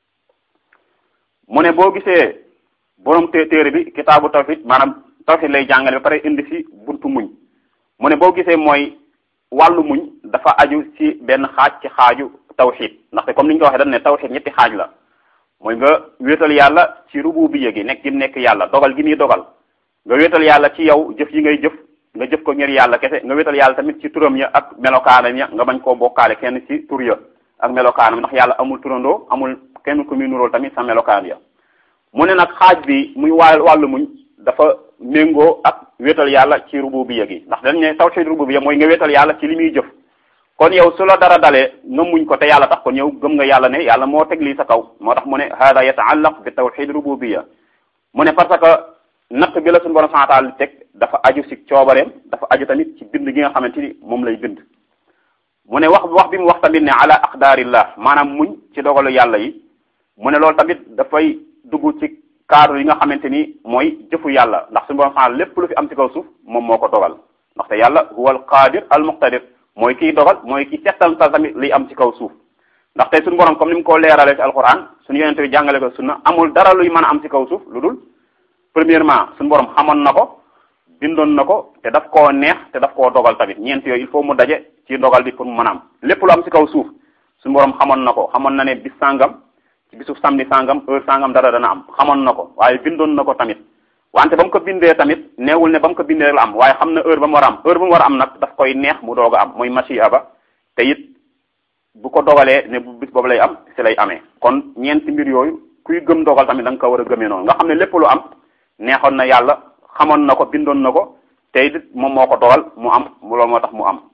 mu ne boo gisee borom té téere bi kitaabu tawhid maanaam tawhid lay jàngale ba pare indi si buntu muñ mu ne boo gisee mooy wàllu muñ dafa aju ci benn xaaj ci xaaju tawxid ndaxte comme ni ñu ko waxee dañ ne tawxid ñetti xaaj la mooy nga wéetal yàlla ci rububiyya gi nekk gi nekk yàlla dogal gi muy dogal nga wéetal yàlla ci yow jëf yi ngay jëf nga jëf ko ngir yàlla kese nga wéetal yàlla tamit ci turam ya ak melokaanam ya nga bañ koo bokkaale kenn ci tur ya ak melokaanam ndax yàlla amul turandoo amul kenn ku muy nuróol tamit sa melokaan ya mu ne nag xaaj bi muy wàll wàllu muñ dafa méngoo ak wéetal yàlla ci rububiyya gi ndax dañ ne tawxid rububiyya mooy nga wéetal yàlla ci li muy jëf kon yow su la dara dalee nga muñ ko te yàlla tax kon yow gëm nga yàlla ne yàlla moo teg lii sa kaw moo tax mu ne hada yataallaq bi tawxid rububiyya mu ne parce que natt bi la suñu borom subhanahu wa taala teg dafa aju si coobareem dafa aju tamit ci bind gi nga xamante ni moom lay bind mu ne wax wax bi mu wax tamit ne ala aqdarillah maanaam muñ ci dogalu yàlla yi mu ne loolu tamit dafay dugg ci cadre yi nga xamante ni mooy jëfu yàlla ndax suñu borom subhanahu lépp lu fi am ci kaw suuf moom moo ko dogal ndaxte yàlla huwa al qadir al muqtadir mooy kiy dogal mooy ki settantal tamit liy am ci kaw suuf ndax tey suñu borom comme ni mu ko leeralee ci alquran suñu yonente bi jàngale ko sunna amul dara luy mën a am ci kaw suuf lu dul premièrement suñu borom xamoon na ko bindoon na ko te daf koo neex te daf koo dogal tamit ñeent yooyu il faut mu daje ci dogal bi pour mu mën a am lépp lu am ci kaw suuf suñu borom xamoon na ko xamoon na ne bis sàngam ci bisu samedi sàngam heure sàngam dara dana am xamoon na ko waaye bindoon na ko tamit wante ba mu ko bindee tamit neewul ne ba mu ko bindee rek la am waaye xam na heure ba mu war a am heure ba mu war a am nag daf koy neex mu doog a am mooy machia ba te it bu ko dogalee ne bu bis boobu lay am si lay amee kon ñeenti mbir yooyu kuy gëm dogal tamit da nga ko war a gëmee noonu nga xam ne lépp lu am neexoon na yàlla xamoon na ko bindoon na ko te it moom moo ko dogal mu am loolu moo tax mu am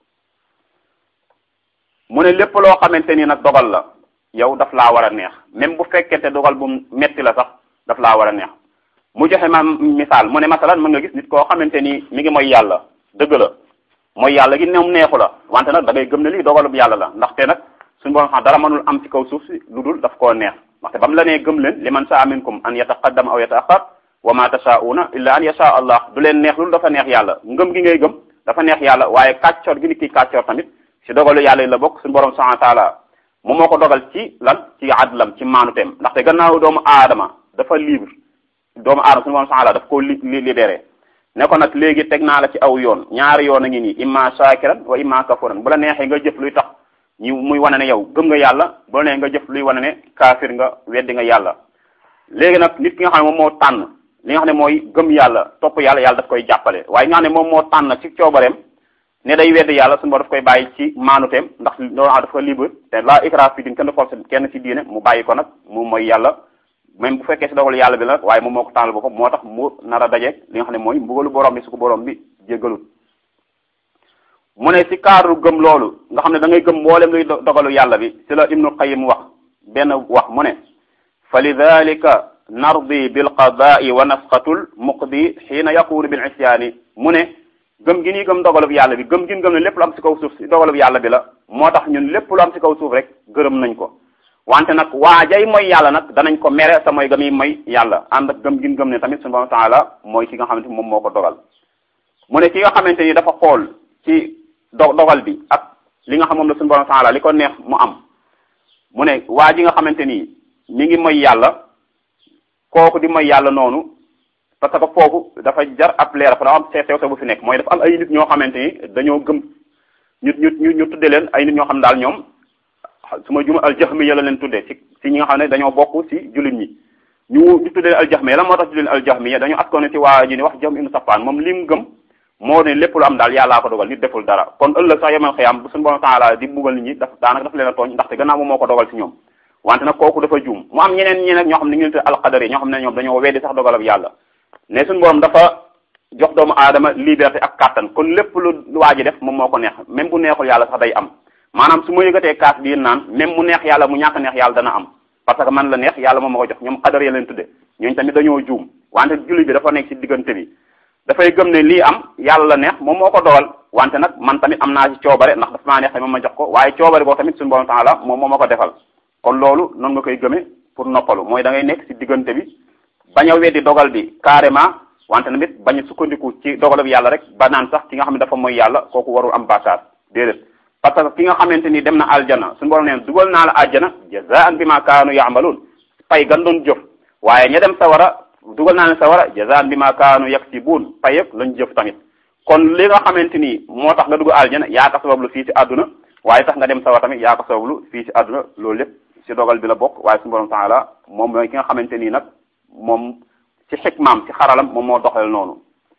mu ne lépp loo xamante ni nag dogal la yow daf laa war a neex même bu fekkente dogal bu metti la sax daf laa war a neex mu joxe ma misaal mu ne masalan mën nga gis nit koo xamante ni mi ngi mooy yàlla dëgg la mooy yàlla gi ñoom neexu la wante nag da ngay gëm ne lii dogalub yàlla la ndaxte nag suñu borom xam dara mënul am ci kaw suuf si lu dul daf koo neex ndaxte ba mu la nee gëm leen li man saa minkum an yataqaddama aw yataaxar wa ma tashauna illa an yasha allah du leen neex lu dafa neex yàlla ngëm gi ngay gëm dafa neex yàlla waaye kàccoor gi nit ki kàccoor tamit si dogalu yàlla yi la bokk suñu borom subhanahu wa taala moom moo ko dogal ci lan ci adlam ci maanuteem ndaxte gannaaw doomu aadama dafa libre doomu aadama suñu borom subhanahu wa taala daf koo li libéré ne ko nag léegi teg naa la ci aw yoon ñaari yoon a ngi nii imma shakiran wa imma kafuran bu la neexee nga jëf luy tax ñu muy wane ne yow gëm nga yàlla bu la neexee nga jëf luy wane ne kaafir nga weddi nga yàlla léegi nag nit ki nga xam ne moom moo tànn li nga xam ne mooy gëm yàlla topp yàlla yàlla daf koy jàppale waaye nga xam ne moom moo tànn ci coobareem ne day weddi yàlla suñu borom daf koy bàyyi ci maanuteem ndax loolu daf ko libre te la ikra fi din kenn force kenn ci diine mu bàyyi ko nag mu mooy yàlla même bu fekkee si dogal yàlla bi la waaye moom moo ko tànnal boppam moo tax mu nar a dajeeg li nga xam ne mooy mbugalu borom bi su ko borom bi jéggalut mu ne si cadre gëm loolu nga xam ne da ngay gëm mboolem luy dogalu yàlla bi si la Ibnu Qayyim wax benn wax mu ne fa lidalika nardi bilqadaai wa nafqatul muqdi xiina yakunu bil isyaani mu ne gëm gi nii gëm dogalub yàlla bi gëm gi gëm ne lépp lu am si kaw suuf si dogalub yàlla bi la moo tax ñun lépp lu am si kaw suuf rek gërëm nañ ko wante nag waajay mooy yàlla nag danañ ko mere sa mooy gëm yi mooy yàlla ànd ak gëm gi gëm ne tamit subhanahu wa taala mooy ki nga xamante moom moo ko dogal mu ne ki nga xamante ni dafa xool ci do dogal bi ak li nga xam moom la subhanahu wa taala li ko neex mu am mu ne waa ji nga xamante ni mi ngi mooy yàlla kooku di mooy yàlla noonu parce que foofu dafa jar ab leer dafa am sew sew bu fi nekk mooy dafa am ay nit ñoo xamante ni dañoo gëm ñu ñu ñu tudde leen ay nit ñoo xam daal ñoom su ma juma aljahmiya la leen tuddee ci ci ñi nga xam ne dañoo bokk ci jullit ñi ñu ñu tuddee leen aljahmiya la moo tax tuddee leen aljahmiya dañoo askoone ci waa ji ni wax jahm ibnu safaan moom li mu gëm moo ne lépp lu am daal yàllaa ko dogal nit deful dara kon ëllëg sax yemal xëyaam bu suñu borom taala di buggal nit ñi daf daanaka daf leen a tooñ ndaxte gannaaw moom moo ko dogal ci ñoom wante nag kooku dafa juum mu am ñeneen ñi nag ñoo xam ne ñu ngi alqadar yi ñoo xam ne ñoom dañoo weddi sax dogal ak yàlla ne suñu borom dafa jox doomu aadama liberté ak kàttan kon lépp lu waa ji def moom moo ko neex même bu neexul yàlla sax day am maanaam su ma yëgatee kaas biir naan même mu neex yàlla mu ñàkk neex yàlla dana am parce que man la neex yàlla moom ma ko jox ñoom xadar ya leen tudde ñooñu tamit dañoo juum wante julli bi dafa nekk ci diggante bi dafay gëm ne lii am yàlla la neex moom moo ko dogal wante nag man tamit am naa ci coobare ndax dafa maa neex moom ma jox ko waaye coobare boo tamit suñu borom taala moom moo ma ko defal kon loolu noonu nga koy gëmee pour noppalu mooy da ngay nekk ci diggante bi bañ a weddi dogal bi carrément wante tamit bañ a sukkandiku ci dogal bi yàlla rek ba naan sax ki nga xam ne dafa mooy yàlla kooku warul am bàkkaar déedéet parce que ki nga xamante ni dem na aljana suñu borom neen dugal naa la aljana jazaan bi ma kaanu yaamaluun pay gan doon jëf waaye ña dem sawara dugal naa leen sawara jazaan bi ma kaanu yaksibuun pay yëpp lañ jëf tamit kon li nga xamante ni moo tax nga dugg aljana yaa ko sabablu fii ci àdduna waaye tax nga dem sawara tamit yaa ko sabablu fii ci àdduna loolu lépp ci dogal bi la bokk waaye suñu borom taala moom mooy ki nga xamante nii nag moom ci xikmaam ci xaralam moom moo doxal noonu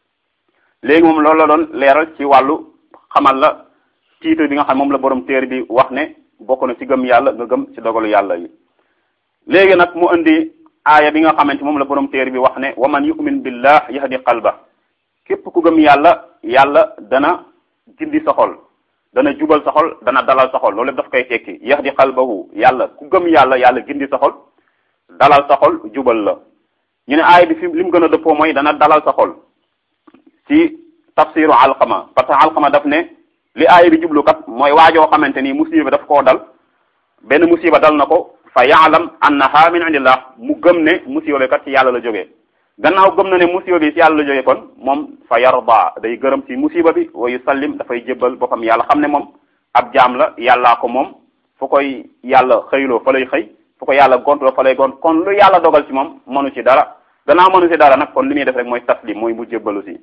léegi moom loolu la doon leeral ci wàllu xamal la titre bi nga xam moom la borom téere bi wax ne bokk na ci gëm yàlla nga gëm ci dogalu yàlla yi léegi nag mu indi aaya bi nga xamante moom la borom téere bi wax ne wa man yu'min billah yahdi qalba képp ku gëm yàlla yàlla dana gindi sa xol dana jubal sa xol dana dalal sa xol loolu lépp daf koy tekki yahdi qalbahu yàlla ku gëm yàlla yàlla gindi sa xol dalal sa xol jubal la ñu ne aaya bi fi li mu gën a dëppoo mooy dana dalal sa xol ci tafsiru alqama parce que alqama daf ne li aaya bi jublu kat mooy waajoo xamante ni musiba daf koo dal benn musiba dal na ko fa yaalam annaha min indillah mu gëm ne musiba bi kat ci yàlla la jógee gannaaw gëm na ne musiba bi ci yàlla la jógee kon moom fa yarda day gërëm ci musiba bi wa yusallim dafay jébbal boppam yàlla xam ne moom ab jaam la yàllaa ko moom fu koy yàlla xëyloo fa lay xëy fu ko yàlla gontoo fa lay gont kon lu yàlla dogal ci moom mënu ci dara gannaaw mënu ci dara nag kon li muy def rek mooy taslim mooy mu jébbalu si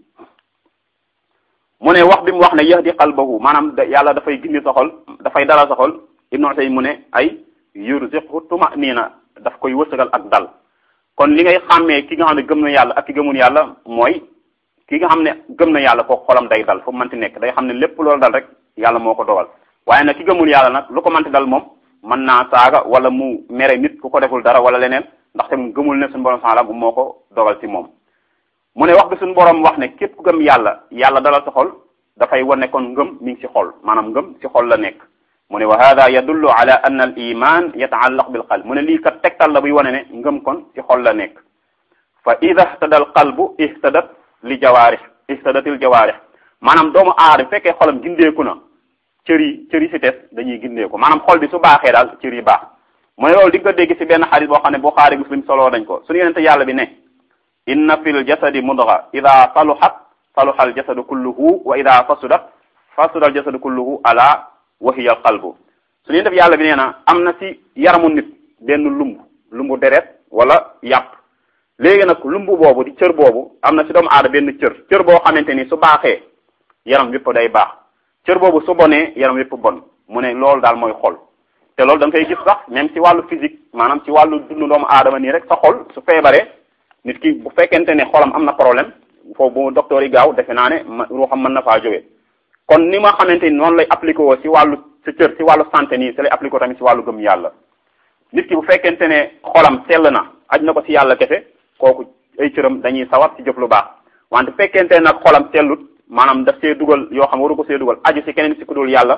mu ne wax bi mu wax ne yahdi qalbahu maanaam yàlla dafay gindi sa xol dafay dalal sa xol ibnu Usay mu ne ay yurziqhu tuma'nina daf koy wërsëgal ak dal kon li ngay xàmmee ki nga xam ne gëm na yàlla ak ki gëmul yàlla mooy ki nga xam ne gëm na yàlla kooku xolam day dal fu mënti nekk day xam ne lépp loolu dal rek yàlla moo ko dogal waaye nag ki gëmul yàlla nag lu ko mënti dal moom mën naa saaga wala mu mere nit ku ko deful dara wala leneen ndaxte mu gëmul ne suñu borom saala bu moo ko dogal ci moom mu ne wax bi suñu borom wax ne képp ku gëm yàlla yàlla dalal sa xol dafay wane kon ngëm mi ngi ci xol maanaam ngëm ci xol la nekk mu ne wa hada yadullu ala anna al iman yataallaq bil qalb mu ne lii kat tegtal la buy wane ne ngëm kon ci xol la nekk fa ida ihtada al qalbu ihtadat li jawaarix ihtadatil jawaarix maanaam doomu aadama fekkee xolam gindeeku na cër yi cër yi si tes dañuy gindeeku maanaam xol bi su baaxee daal cër yi baax mu ne loolu di nga dégg si benn xadis boo xam ne Buxaari Muslim soloo dañ ko suñu yenente yàlla bi ne inna fil jasadi mudga ida saluhat saluha al jasadu kulluhu wa ida fasudat fasuda al jasadu kulluhu ala wahiya al qalbu suñu yenente yàlla bi nee na am na si yaramu nit benn lumb lumbu deret wala yàpp léegi nag lumbu boobu di cër boobu am na si doomu aada benn cër cër boo xamante ni su baaxee yaram wépp day baax cër boobu su bonee yaram wépp bon mu ne loolu daal mooy xol te loolu da nga koy gis sax même ci wàllu physique maanaam ci wàllu dundu doomu aadama nii rek sa xol su feebaree nit ki bu fekkente ne xolam am na problème foofu bu docteur yi gaaw defe naa ne ruuxam mën na faa jógee kon ni ma xamante ni noonu lay appliqué woo ci wàllu sa cër ci wàllu santé nii si lay appliqué tamit ci wàllu gëm yàlla nit ki bu fekkente ne xolam sell na aj na ko ci yàlla kese kooku ay cëram dañuy sawar ci jëf lu baax wante fekkente nag xolam sellut maanaam daf see dugal yoo xam waru ko see dugal aju ci keneen ci ku dul yàlla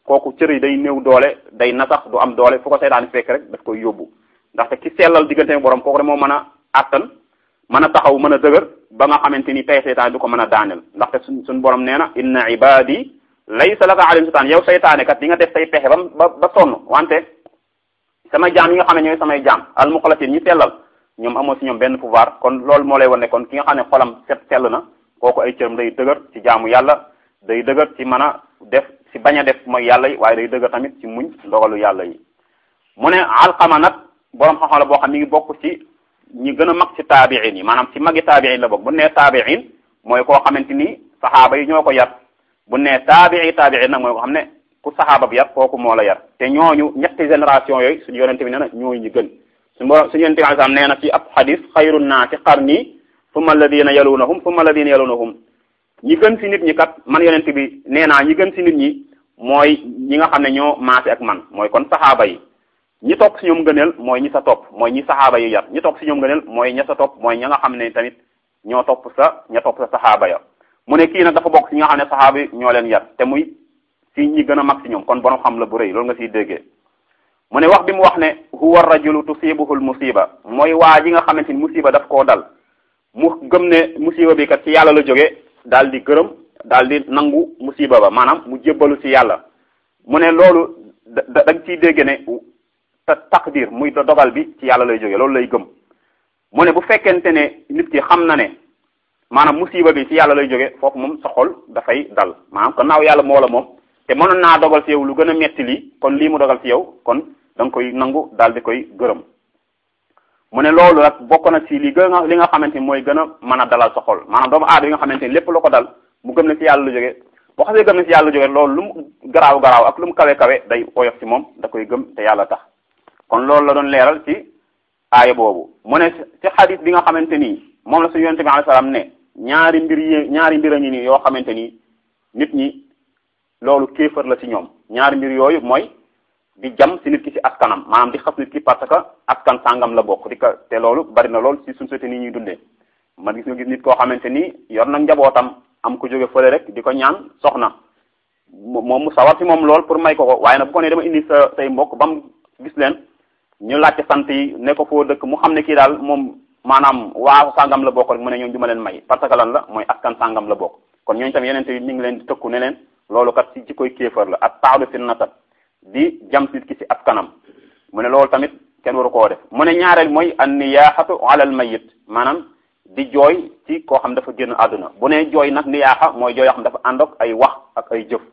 kooku cër yi day néew doole day nasax du am doole fu ko seytaane fekk rek daf koy yóbbu ndaxte ki sellal diggante borom kooku de moo mën a attan mën a taxaw mën a dëgër ba nga xamante ni tey seytaane du ko mën a daaneel ndaxte suñ suñ borom nee na inna ibadi laysa laka alayhim sultaan yow seytaane kat di nga def say pexe ba ba ba sonn wante sama jaam yi nga xam ne ñooy samay jaam al muxlasin ñi sellal ñoom amoo si ñoom benn pouvoir kon loolu moo lay wan ne kon ki nga xam ne xolam set sell na kooku ay cëram day dëgër ci jaamu yàlla day dëgër ci mën a def ci bañ a def mooy yàlla yi waaye day dëgër tamit ci muñ ndogalu yàlla yi mu ne alxama nag boroom xam-xam la boo xam mi ngi bokk ci ñi gën a mag ci taabiin yi maanaam ci magi taabiin la bokk bu nee taabiin mooy koo xamante ni saxaaba yi ñoo ko yar bu nee taabii taabiin nag mooy ko xam ne ku saxaaba bi yar kooku moo la yar te ñooñu ñetti génération yooyu suñu yonente bi nee na ñooy ñi gën suñu borom suñu yonente bi alayhi salaam nee na ci ab xadis xayru naasi qarni summa alladina yalunahum summa alladina yalunahum ñi gën ci nit ñi kat man yonente bi nee naa ñi gën ci nit ñi mooy ñi nga xam ne ñoo maase ak man mooy kon saxaaba yi ñi topp si ñoom gëneel mooy ñi sa topp mooy ñi saxaaba yi yar ñi topp si ñoom gëneel mooy ña sa topp mooy ña nga xam ne tamit ñoo topp sa ña topp sa saxaaba ya mu ne kii nag dafa bokk si ñi nga xam ne saxaaba yi ñoo leen yar te muy si ñi gën a mag si ñoom kon borom xam la bu rëy loolu nga siy déggee mu ne wax bi mu wax ne huwa rajulu tusibuhul musiba mooy waa ji nga xamante ni musiba daf koo dal mu gëm ne musiba bi kat ci yàlla la jóge daal di gërëm daal di nangu musiba ba maanaam mu jébbalu ci yàlla mu ne loolu da da nga ciy dégg ne te taqdir muy dogal bi ci yàlla lay jóge loolu lay gëm mu ne bu fekkente ne nit ki xam na ne maanaam musiba bi ci yàlla lay jóge foofu moom sa xol dafay dal maanaam gannaaw yàlla moo la moom te mënoon naa dogal ci yow lu gën a metti lii kon lii mu dogal ci yow kon da nga koy nangu daal di koy gërëm mu ne loolu nag bokk na ci li gën a li nga xamante ni mooy gën a mën a dalal sa xol maanaam doomu aadama yi nga xamante ni lépp lu ko dal mu gëm ne ci yàlla lu jóge boo xasee gëm ne ci yàlla lu jóge loolu lu mu garaaw garaaw ak lu mu kawe kawe day oyof ci moom da koy gëm te yàlla tax kon loolu la doon leeral ci aaya boobu mu ne ci xadis bi nga xamante ni moom la suñu yonente bi alayhi salaam ne ñaari mbir yi ñaari mbir a ngi nii yoo xamante ni nit ñi loolu kéefër la ci ñoom ñaari mbir yooyu mooy di jam ci nit ki ci askanam maanaam di xas nit ki parce que askan sàngam la bokk di ko te loolu bari na lool ci suñu société nii ñuy dundee man gis nga gis nit koo xamante ni yor na njabootam am ko jóge fële rek di ko ñaan soxna moom mu sawar ci moom lool pour may ko ko waaye nag bu ko nee dama indi sa say mbokk ba mu gis leen ñu laajte sant yi ne ko foo dëkk mu xam ne kii daal moom maanaam waa sàngam la bokk rek mu ne ñoom du ma leen may parce que lan la mooy askan sàngam la bokk kon ñooñu tam yeneen bi mi ngi leen di tëkku ne leen loolu kat ci ci koy kéefër la ak taawlu fi nasab di jam nit ki ci askanam mu ne loolu tamit kenn waru koo def mu ne ñaareel mooy an niyaaxatu alal mayit maanaam di jooy ci koo xam dafa génn àdduna bu ne jooy nag niyaaxa mooy jooy yoo xam dafa ànd ak ay wax ak ay jëf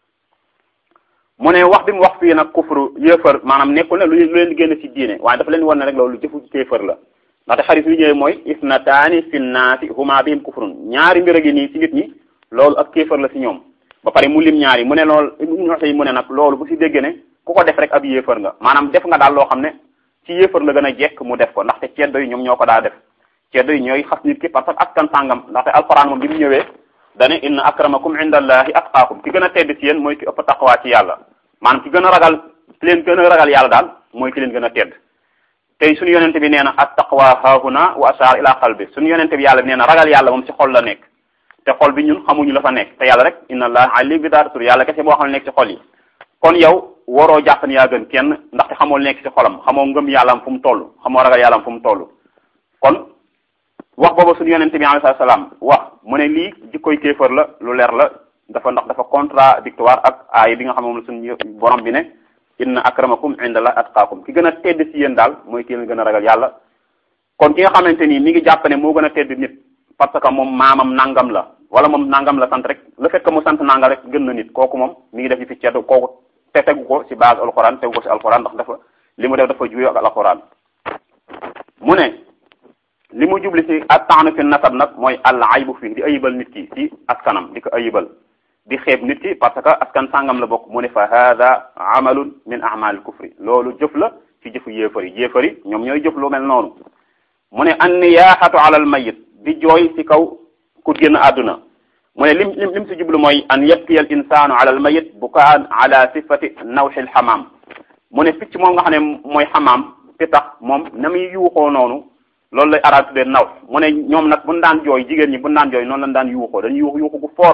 mu ne wax bi mu wax fii nag kufru yéefar maanaam nekkul ne lu leen génn ci diine waaye dafa leen wan ne rek loolu jëfu kéefar la ndaxte xarit yu ñëwee mooy isnataani fi nnaasi huma bihim kufrun ñaari mbir a gi nii ci nit ñi loolu ak kéefar la ci ñoom ba pare mu lim ñaari mu ne loolu ibnu Usaymin mu ne nag loolu bu ci dégg ne ku ko def rek ab yéefar nga maanaam def nga daal loo xam ne ci yéefar la gën a jekk mu def ko ndaxte ceddo yi ñoom ñoo ko daa def ceddo yi ñooy xas nit ki parce que askan sàngam ndaxte alquran moom bi mu ñëwee dane inna akramakum indallahi atqaakum ki gën a tedd ci yéen mooy ki ëpp taqwa ci yàlla maanaam ki gën a ragal ki leen gën a ragal yàlla daal mooy ki leen gën a tedd tey suñu yonente bi nee na at taqwa haahuna wa ashar ila qalbi suñu yonente bi yàlla bi nee na ragal yàlla moom ci xol la nekk te xol bi ñun xamuñu la fa nekk te yàlla rek inna allah ali bi daal tur yàlla kese boo xam ne nekk ci xol yi kon yow waroo jàpp ne yaa gën kenn ndaxte xamoo nekk ci xolam xamoo ngëm yàllaam fu mu toll xamoo ragal yàllaam fu mu toll kon wax boobu suñu yonente bi alayhi salaam wax mu ne lii jikkoy kéefër la lu leer la dafa ndax dafa contradictoire ak aaya bi nga xam moom la suñu borom bi ne inna akramakum indallah atqaakum ki gën a tedd ci yéen daal mooy ki leen gën a ragal yàlla kon ki nga xamante ni mi ngi jàpp ne moo gën a tedd nit parce que moom maamam nangam la wala moom nangam la sant rek le fait que mu sant nangam rek gën na nit kooku moom mi ngi def fi ceddu kooku te tegu ko ci base alquran tegu ko ci alquran ndax dafa li mu def dafa juyo ak alquran mu ne li mu jubli ci at-ta'nu fi nasab nag mooy al aybu fii di ayibal nit ki ci askanam di ko ayibal di xeeb nit ki parce que askan sàngam la bokk mu ne fa hada amalun min a'mal kufri loolu jëf la ci jëfu yéefar yi yéefar yi ñoom ñooy jëf lu mel noonu mu ne an niyaahatu ala al mayit di jooy ci kaw ku génn àdduna mu ne lim lim lim si jublu mooy an yabkiya al insanu ala al mayit bukaan ala sifati nawxi al xamaam mu ne picc moom nga xam ne mooy xamaam fi tax moom na muy yuuxoo noonu loolu lay arab tuddee naw mu ne ñoom nag buñ daan jooy jigéen ñi buñ daan jooy noonu lañ daan yuuxoo dañuy yuux yuuxu gu fort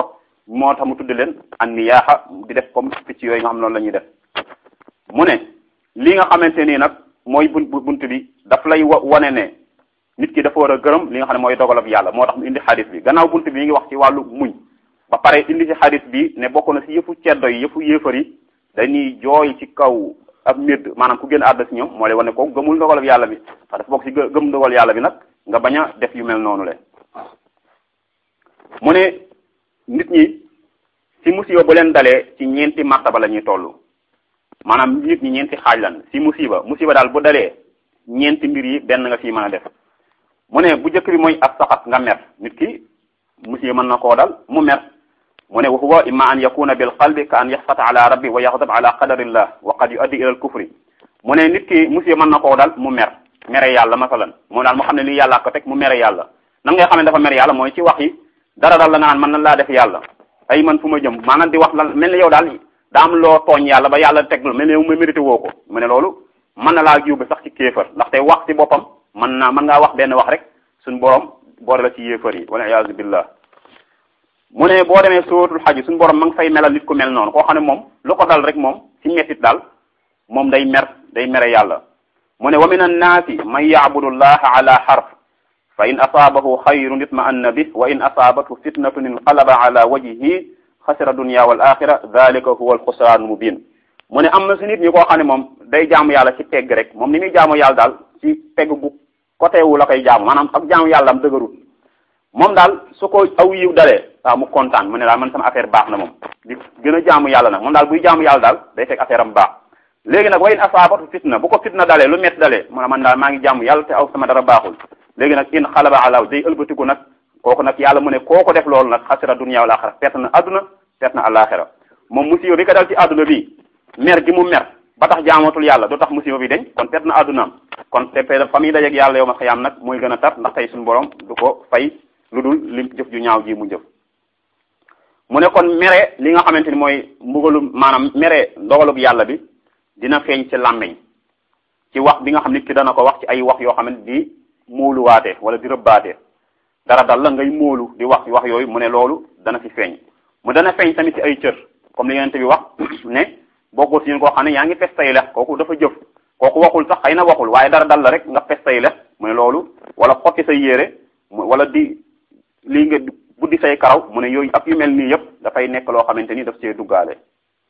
moo tax mu tudde leen an niyaaxa di def comme picc yooyu nga xam noonu la ñuy def mu ne li nga xamante nii nag mooy bunt bunt bi daf lay wa wane ne nit ki dafa war a gërëm li nga xam ne mooy dogalab yàlla moo tax mu indi xadis bi gannaaw bunt bi mi ngi wax ci wàllu muñ ba pare indi ci xadis bi ne bokk na si yëfu ceddo yi yëfu yéefar yi dañuy jooy ci kaw ab médd maanaam ku gën àdda si ñoom moo lay wane ko gëmul dogalab yàlla bi ndax dafa bokk si gëm dogal yàlla bi nag nga bañ a def yu mel noonu le mu ne nit ñi si musiba bu leen dalee ci ñeenti martaba la ñuy toll maanaam nit ñi ñeenti xaaj lan si musiba musiba daal bu dalee ñeenti mbir yi benn nga fii mën a def mu ne bu njëkk bi mooy ab saxat nga mer nit ki musiba mën na koo dal mu mer mu ne wa huwa imma an yakuna bil qalbi ka an yaxsata ala rabbi wa yaxdab ala qadarillah wa qad yuaddi ila al kufri mu ne nit ki musiba mën na koo dal mu mer mere yàlla masalan moo daal mu xam ne lii yàlla ko teg mu mere yàlla nan ngay xam ne dafa mere yàlla mooy ci wax yi dara dal la nga naan man nan laa def yàlla ay man fu ma jëm maanaam di wax lan mel ni yow daal daa am loo tooñ yàlla ba yàlla teg mel ni yow ma mérité woo ko mu ne loolu mën na laa yóbbu sax ci kéefar ndaxte wax ci boppam mën naa mën ngaa wax benn wax rek suñ borom boole la ci yéefar yi wala iyaazu billah mu ne boo demee sóotul xaj suñu borom ma ngi fay melal nit ku mel noonu koo xam ne moom lu ko dal rek moom ci mettit daal moom day mer day mere yàlla mu ne wa min annaasi man yacbudu llaha ala xarf fa in asaabahu xayrun itma'anna bih wa in asaabathu fitnatun inqalaba ala wajhihi xasira dunya wal axira dalika huwa alxusraan mubin mu ne am na si nit ñi koo xam ne moom day jaamu yàlla ci pegg rek moom ni muy jaamu yàlla daal ci pegg bu côté wu la koy jaamu maanaam ak jaamu yàlla am dëgërut moom daal su ko aw yiw dalee waaw mu kontaan mu ne daal man sama affaire baax na moom di gën a jaamu yàlla nag moom daal buy jaamu yàlla daal day fekk affaire am baax léegi nag wa in asaabatu fitna bu ko fitna dalee lu métti dalee mu ne man daal maa ngi jaamu yàlla te aw sama dara baaxul léegi nag in xalaba ala day ëlbatiku nag kooku nag yàlla mu ne kooku def loolu nag xasira dunya wal axira perte na adduna perte na alaxira moom musiba bi ko dal ci adduna bi mer gi mu mer ba tax jaamatul yàlla du tax musiba bi deñ kon perte na addunaam kon te fa muy dajeeg yàlla yow ma xëyaam nag mooy gën a tar ndax tey suñu borom du ko fay lu dul lim jëf ju ñaaw ji mu jëf mu ne kon mere li nga xamante ni mooy mbugalu maanaam mere ndogalug yàlla bi dina feeñ ci làmmeñ ci wax bi nga xam nit ki dana ko wax ci ay wax yoo xamante di móoluwaate wala di rëbbaate dara dal la ngay móolu di wax wax yooyu mu ne loolu dana fi feeñ mu dana feeñ tamit ci ay cër comme li yonent bi wax ne bokkul si ñun koo xam ne yaa ngi fes tay lex kooku dafa jëf kooku waxul sax xëy na waxul waaye dara dal la rek nga fes tay lex mu ne loolu wala xotti say yére wala di lii nga buddi say karaw mu ne yooyu ak yu mel nii yëpp dafay nekk loo xamante ni daf see duggaale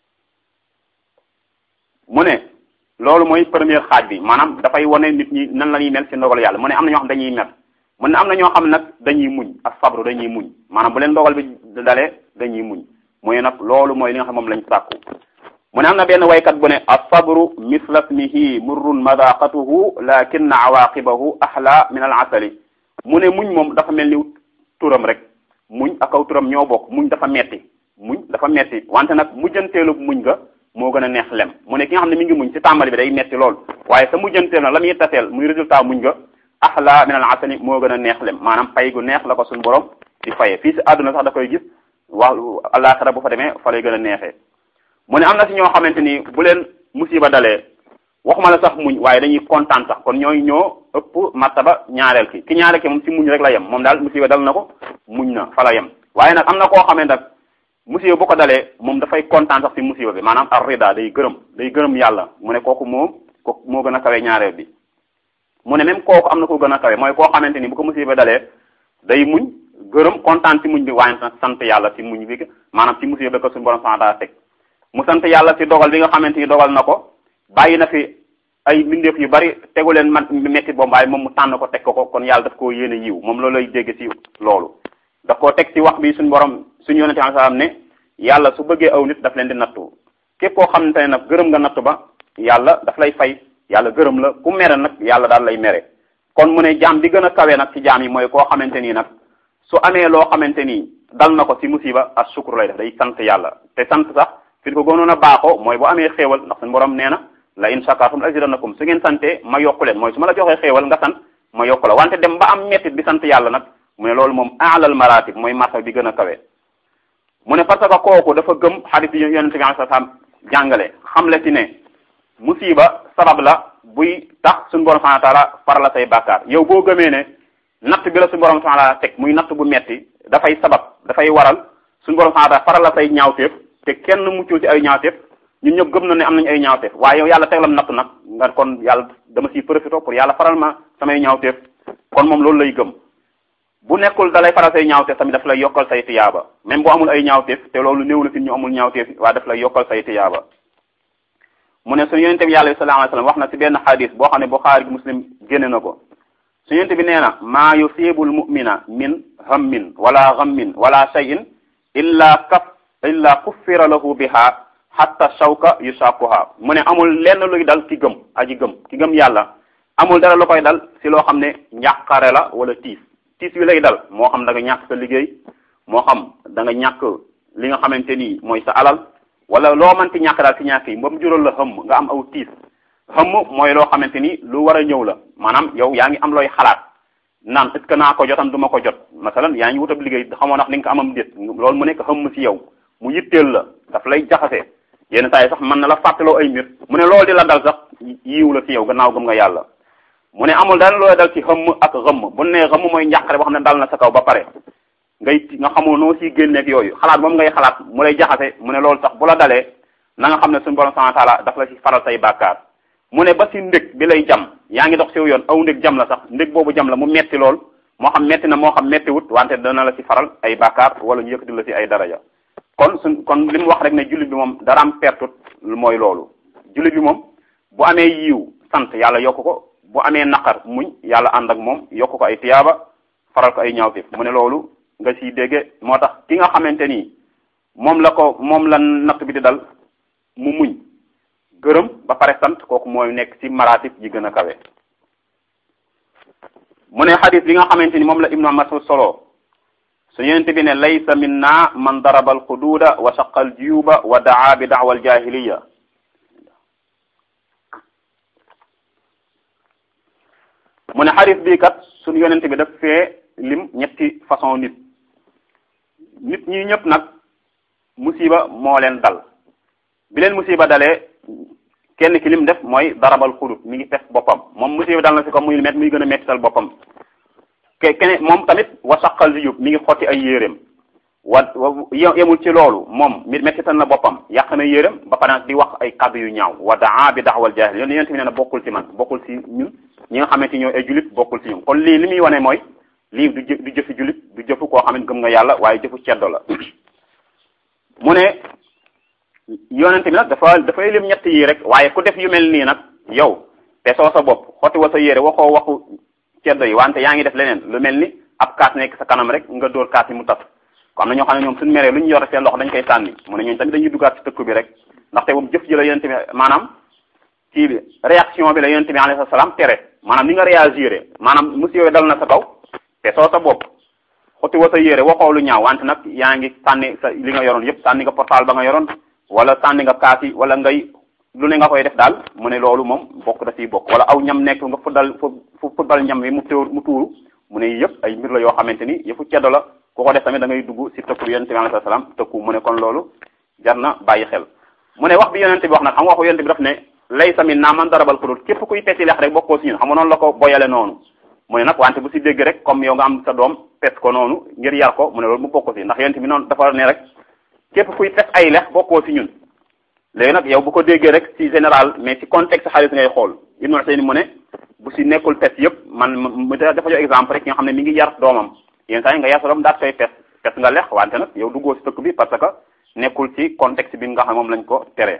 mu ne loolu mooy première xaaj bi maanaam dafay wane nit ñi nan la ñuy mel ci ndogal yàlla mu ne am na ñoo xam dañuy mer mu ne am na ñoo xam nag dañuy muñ ak sabru dañuy muñ maanaam bu leen ndogal bi dalee dañuy muñ mooy nag loolu mooy li nga xam moom lañ sàkku mu ne am na benn waykat bu ne as-sabru misla ismihi murrun madaqatuhu lakinna awaqibahu ahla min al asali mu ne muñ moom dafa mel ni turam rek muñ ak aw turam ñoo bokk muñ dafa metti muñ dafa metti wante nag mujjanteelu muñ nga moo gën a neex lem mu ne ki nga xam ne mi ngi muñ ci tàmbali bi day metti lool waaye sa mujjanteel nag la muy taseel muy résultat muñ nga ahla min al asali moo gën a neex lem maanaam pay gu neex la ko suñu borom di faye fii si àdduna sax da koy gis wax àllaaxira bu fa demee fa lay gën a neexee mu ne am na si ñoo xamante ni bu leen musiba dalee waxuma la sax muñ waaye dañuy kontaan sax kon ñooy ñoo ëpp martaba ñaareel ki ki ñaareel ki moom si muñ rek la yem moom daal musiba dal na ko muñ na fa la yem waaye nag am na koo xamante nag musiba bu ko dalee moom dafay kontaan sax si musiba bi maanaam ar rida day gërëm day gërëm yàlla mu ne kooku moom ko moo gën a kawe ñaareel bi mu ne même kooku am na ko gën a kawe mooy koo xamante ni bu ko musiba dalee day muñ gërëm kontaan si muñ bi waaye nag sant yàlla si muñ bi maanaam si musiba bi ko suñu borom santaa teg mu sant yàlla si dogal bi nga xamante ni dogal na ko bàyyi na fi ay mbindeef yu bari tegu leen man metti boobu waaye moom mu tànn ko teg ko ko kon yàlla daf koo yéene yiw moom loolu lay dégg si loolu daf koo teg si wax bi suñu borom suñu yonente am salaam ne yàlla su bëggee aw nit daf leen di nattu képp koo xamante ne nag gërëm nga nattu ba yàlla daf lay fay yàlla gërëm la ku mere nag yàlla daal lay mere kon mu ne jaam bi gën a kawe nag ci jaam yi mooy koo xamante nii nag su amee loo xamante nii dal na ko si musiba as sukkur lay def day sant yàlla te sant sax fi ko gënoon a baaxoo mooy bu amee xéewal ndax suñu borom nee na la in shakartum la azidannakum su ngeen sante ma yokku leen mooy su ma la joxee xéewal nga sant ma yokku la wante dem ba am mettit bi sant yàlla nag mu ne loolu moom aalal maratib mooy martaba bi gën a kawe mu ne parce que kooku dafa gëm xadis yi yonente bi sallallahu alayhi wasallam jàngale xam le ci ne musiba sabab la buy tax suñu borom subhanahu wa taala far la say bàkkaar yow boo gëmee ne natt bi la suñu borom subhanahu wa taala teg muy natt bu metti dafay sabab dafay waral suñu borom subhanahu wa ta'ala faral la say ñaawteef te kenn muccul ci ay ñaawteef ñun ñëpp gëm na ne am nañu ay ñaawteef waaye yow yàlla teglam natt nag nga kon yàlla dama siy profité pour yàlla faral ma samay ñaawteef kon moom loolu lay gëm bu nekkul da lay faral say ñaawteef tamit daf lay yokkal say tiyaaba même boo amul ay ñaawteef te loolu néew na fi ñu amul ñaawteef waaye daf lay yokkal say tiyaaba mu ne suñu yonente bi yàlla sallallahu alayhi wasallam wax na ci benn xadis boo xam ne Buxaari muslim génne na ko suñu yonente bi nee na maa yusibul mu'mina min hammin wala ghammin wala shay'in illa kaf illa kuffira lahu biha hatta shawka yusaquha mu ne amul lenn luy dal ki gëm aji gëm ki gëm yàlla amul dara lu koy dal si loo xam ne njàqare la wala tiis tiis wi lay dal moo xam da nga ñàkk sa liggéey moo xam da nga ñàkk li nga xamante ni mooy sa alal wala loo mënti ñàkk daal si ñàkk yi ba mu jural la xëmm nga am aw tiis xëmm mooy loo xamante ni lu war a ñëw la maanaam yow yaa ngi am looy xalaat naan est ce que naa ko jotam du ma ko jot masalan yaa ngi wutab liggéey xamoo ndax li nga ko amam déet loolu mu nekk xëmm si yow mu yitteel la daf lay jaxase yenn saa yi sax mën na la fàttaloo ay mbir mu ne loolu di la dal sax yiiw la si yow gannaaw gëm nga yàlla mu ne amul dara looy dal ci xëmm ak xëmm bu ne xëmm mooy njàqare boo xam ne dal na sa kaw ba pare ngay nga xamoo noo siy génneeg yooyu xalaat moom ngay xalaat mu lay jaxase mu ne loolu sax bu la dalee na nga xam ne suñu borom subhanahu wa ta'ala daf la ci faral say bàkkaar mu ne ba si ndég bi lay jam yaa ngi dox siw yoon aw ndég jam la sax ndég boobu jam la mu metti lool moo xam metti na moo xam metti wut wante dana la ci faral ay bàkkaar wala ñu yëkkati la ci ay daraja kon suñ kon li mu wax rek ne jullit bi moom dara am pertut mooy loolu jullit bi moom bu amee yiiw sant yàlla yokk ko bu amee naqar muñ yàlla ànd ak moom yokk ko ay tiyaaba faral ko ay ñaawteef mu ne loolu nga siy dégge moo tax ki nga xamante ni moom la ko moom la natt bi di dal mu muñ gërëm ba pare sant kooku mooy nekk ci maratib yi gën a kawe mu ne xadis bi nga xamante ni moom la ibnu mas'ud solo su yonente bi ne laysa minna man daraba al xuduuda wa shaqa al juyuba wa daa bi daawa al jahiliya mu ne xadis bii kat suñu yonente bi daf fee lim ñetti façon nit nit ñi ñëpp nag musiba moo leen dal bi leen musiba dalee kenn ki lim def mooy darabal xudut mi ngi pes boppam moom musiba dal na si ko muy met muy gën a mettital boppam ke kene moom tamit wa saqal di yób mi ngi xotti ay yéreem wa yemul ci loolu moom mi mettital na boppam yàq na yéreem ba pare di wax ay kàddu yu ñaaw wa daa bi daxwal jaahil yoon yonent bi nee na bokkul ci man bokkul ci ñun ñi nga xamante ñooy ay julit bokkul ci ñun kon lii li muy wane mooy lii du jë du jëfi julit du jëfu koo xam ne gëm nga yàlla waaye jëfu ceddo la mu ne yonente bi nag dafa dafay lim ñett yi rek waaye ku def yu mel nii nag yow te soo sa bopp xotti wa sa yére waxoo waxu ceddo yi wante yaa ngi def leneen lu mel ni ab kaas nekk sa kanam rek nga dóor kaas yi mu tas ko am na ñoo xam ne ñoom suñu meree lu ñu yor seen loxo dañ koy sànni mu ne ñooñu tamit dañuy duggaat ci tëkku bi rek ndaxte moom jëf ji la yonente bi maanaam kii bi réaction bi la yonente bi alayhi salaam tere maanaam ni nga réagir maanaam monsieur yooyu dal na sa kaw te soo sa bopp xotti wa sa yére waxoo lu ñaaw wante nag yaa ngi sànni sa li nga yoroon yëpp sànni nga portable ba nga yoroon wala sànni nga kaas yi wala ngay lu ne nga koy def daal mu ne loolu moom bokk da ciy bokk wala aw ñam nekk nga fuddal fu fuddal ñam wi mu téewul mu tuuru mu ne yëpp ay mbir la yoo xamante ni yëfu ceddo la ku ko def tamit da ngay dugg si tëkku yonente bi alayhi salaam tëkku mu ne kon loolu jar na bàyyi xel mu ne wax bi yonente bi wax nag xam nga waxu yonente bi daf ne laysa minna man darabal xudud képp kuy peti lex rek bokkoo si ñun xam nga noonu la ko boyale noonu mu ne nag wante bu si dégg rek comme yow nga am sa doom pes ko noonu ngir yar ko mu ne loolu mu bokko si ndax yonente bi noonu dafa ne rek képp kuy pes ay lex bokkoo si ñun léegi nag yow bu ko déggee rek ci général mais ci contexte xaalis ngay xool Ibnu Usaymin mu ne bu si nekkul pes yëpp man mu dafa jox exemple rek ki nga xam ne mi ngi yar doomam yenn saa yi nga yar sa doom daat koy pes pes nga lex wante nag yow duggoo si tëkk bi parce que nekkul ci contexte bi nga xam ne moom lañ ko teree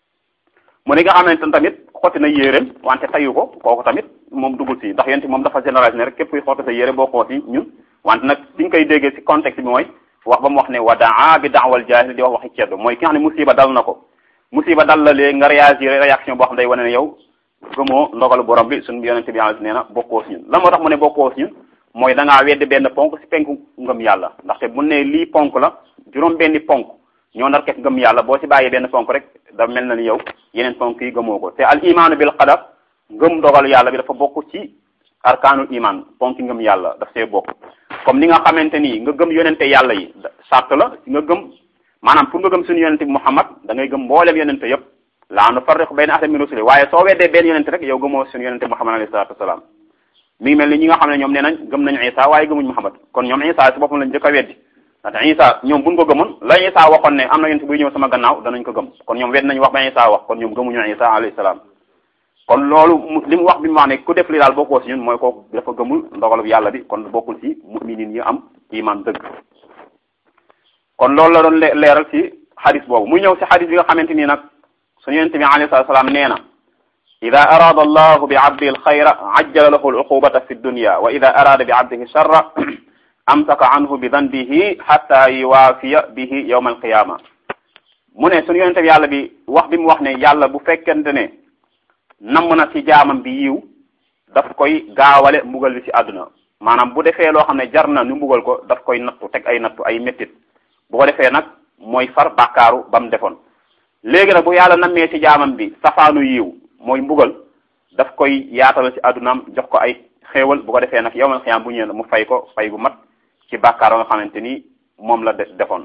mu ne nga xamante ne tamit xotti na yéeréem wante tayu ko kooku tamit moom duggul si ndax yéen moom dafa généralisé ne rek képp kuy xotti sa yére boo koo si ñun wante nag si nga koy déggee si contexte bi mooy wax ba mu wax ne wa daa bi daawal jaahil di wax waxi ceddo mooy ki nga xam ne musiba dal na ko musiba dal la léegi nga réagir réaction boo xam day wane ne yow gëmoo ndogalu borom bi suñu yonente bi yàlla nee na bokkoo si ñun lan moo tax mu ne bokkoo si ñun mooy da ngaa weddi benn ponk si penku ngëm yàlla ndaxte bu ne lii ponk la juróom benni ponk ñoo nar kek ngëm yàlla boo si bàyyee benn ponk rek da mel na ni yow yeneen ponk yi gëmoo ko te al imaanu bil qadar ngëm ndogalu yàlla bi dafa bokk ci arkaanul iman ponk ngëm yàlla daf see bokk comme ni nga xamante ni nga gëm yonente yàlla yi sart la nga gëm maanaam pour nga gëm suñu yonente bi Muhammad da ngay gëm mboolem yonente yëpp laa nufarriqu bayna ahadin min rusuli waaye soo weddee benn yonente rek yow gëmoo suñu yonente Muhammad alayhi salaatu wasalaam mi ngi mel ni ñi nga xam ne ñoom nee nañ gëm nañu Isa waaye gëmuñ Muhammad kon ñoom Isa si boppam lañ jëkk a weddi ndaxte Isa ñoom buñ ko gëmoon la Isa waxoon ne am na yonent buy ñëw sama gannaaw danañ ko gëm kon ñoom wet nañu wax ba Isa wax kon ñoom gëmuñu Isa alayhi salaam kon loolu li mu wax bi mu wax ne ku def li daal bokkoo si ñun mooy kooku dafa gëmul ndogalu yàlla bi kon bokkul si mu'minin yi am iman dëgg kon loolu la doon leeral si xadis boobu muy ñëw si xadis bi nga xamante nii nag suñu yonent bi alayhi salaam nee na ida arada allahu bi abdihi alxayra ajjala lahu aluqubata fi dunya wa ida arada bi abdihi sharra amsaka anhu bi danbihi hatta yuwaafiya bihi yawma alqiyama mu ne suñu yonent bi yàlla bi wax bi mu wax ne yàlla bu fekkente ne namm na ci jaamam bi yiw daf koy gaawale mbugal bi ci àdduna maanaam bu defee loo xam ne jar na ñu mbugal ko daf koy nattu teg ay nattu ay méttit bu ko defee nag mooy far bàkkaaru ba mu defoon léegi nag bu yàlla nammee ci jaamam bi safaanu yiw mooy mbugal daf koy yaatal ci àddunaam jox ko ay xéewal bu ko defee nag yowmal xiyaam bu ñëwee mu fay ko fay bu mat ci bàkkaar nga xamante ni moom la defoon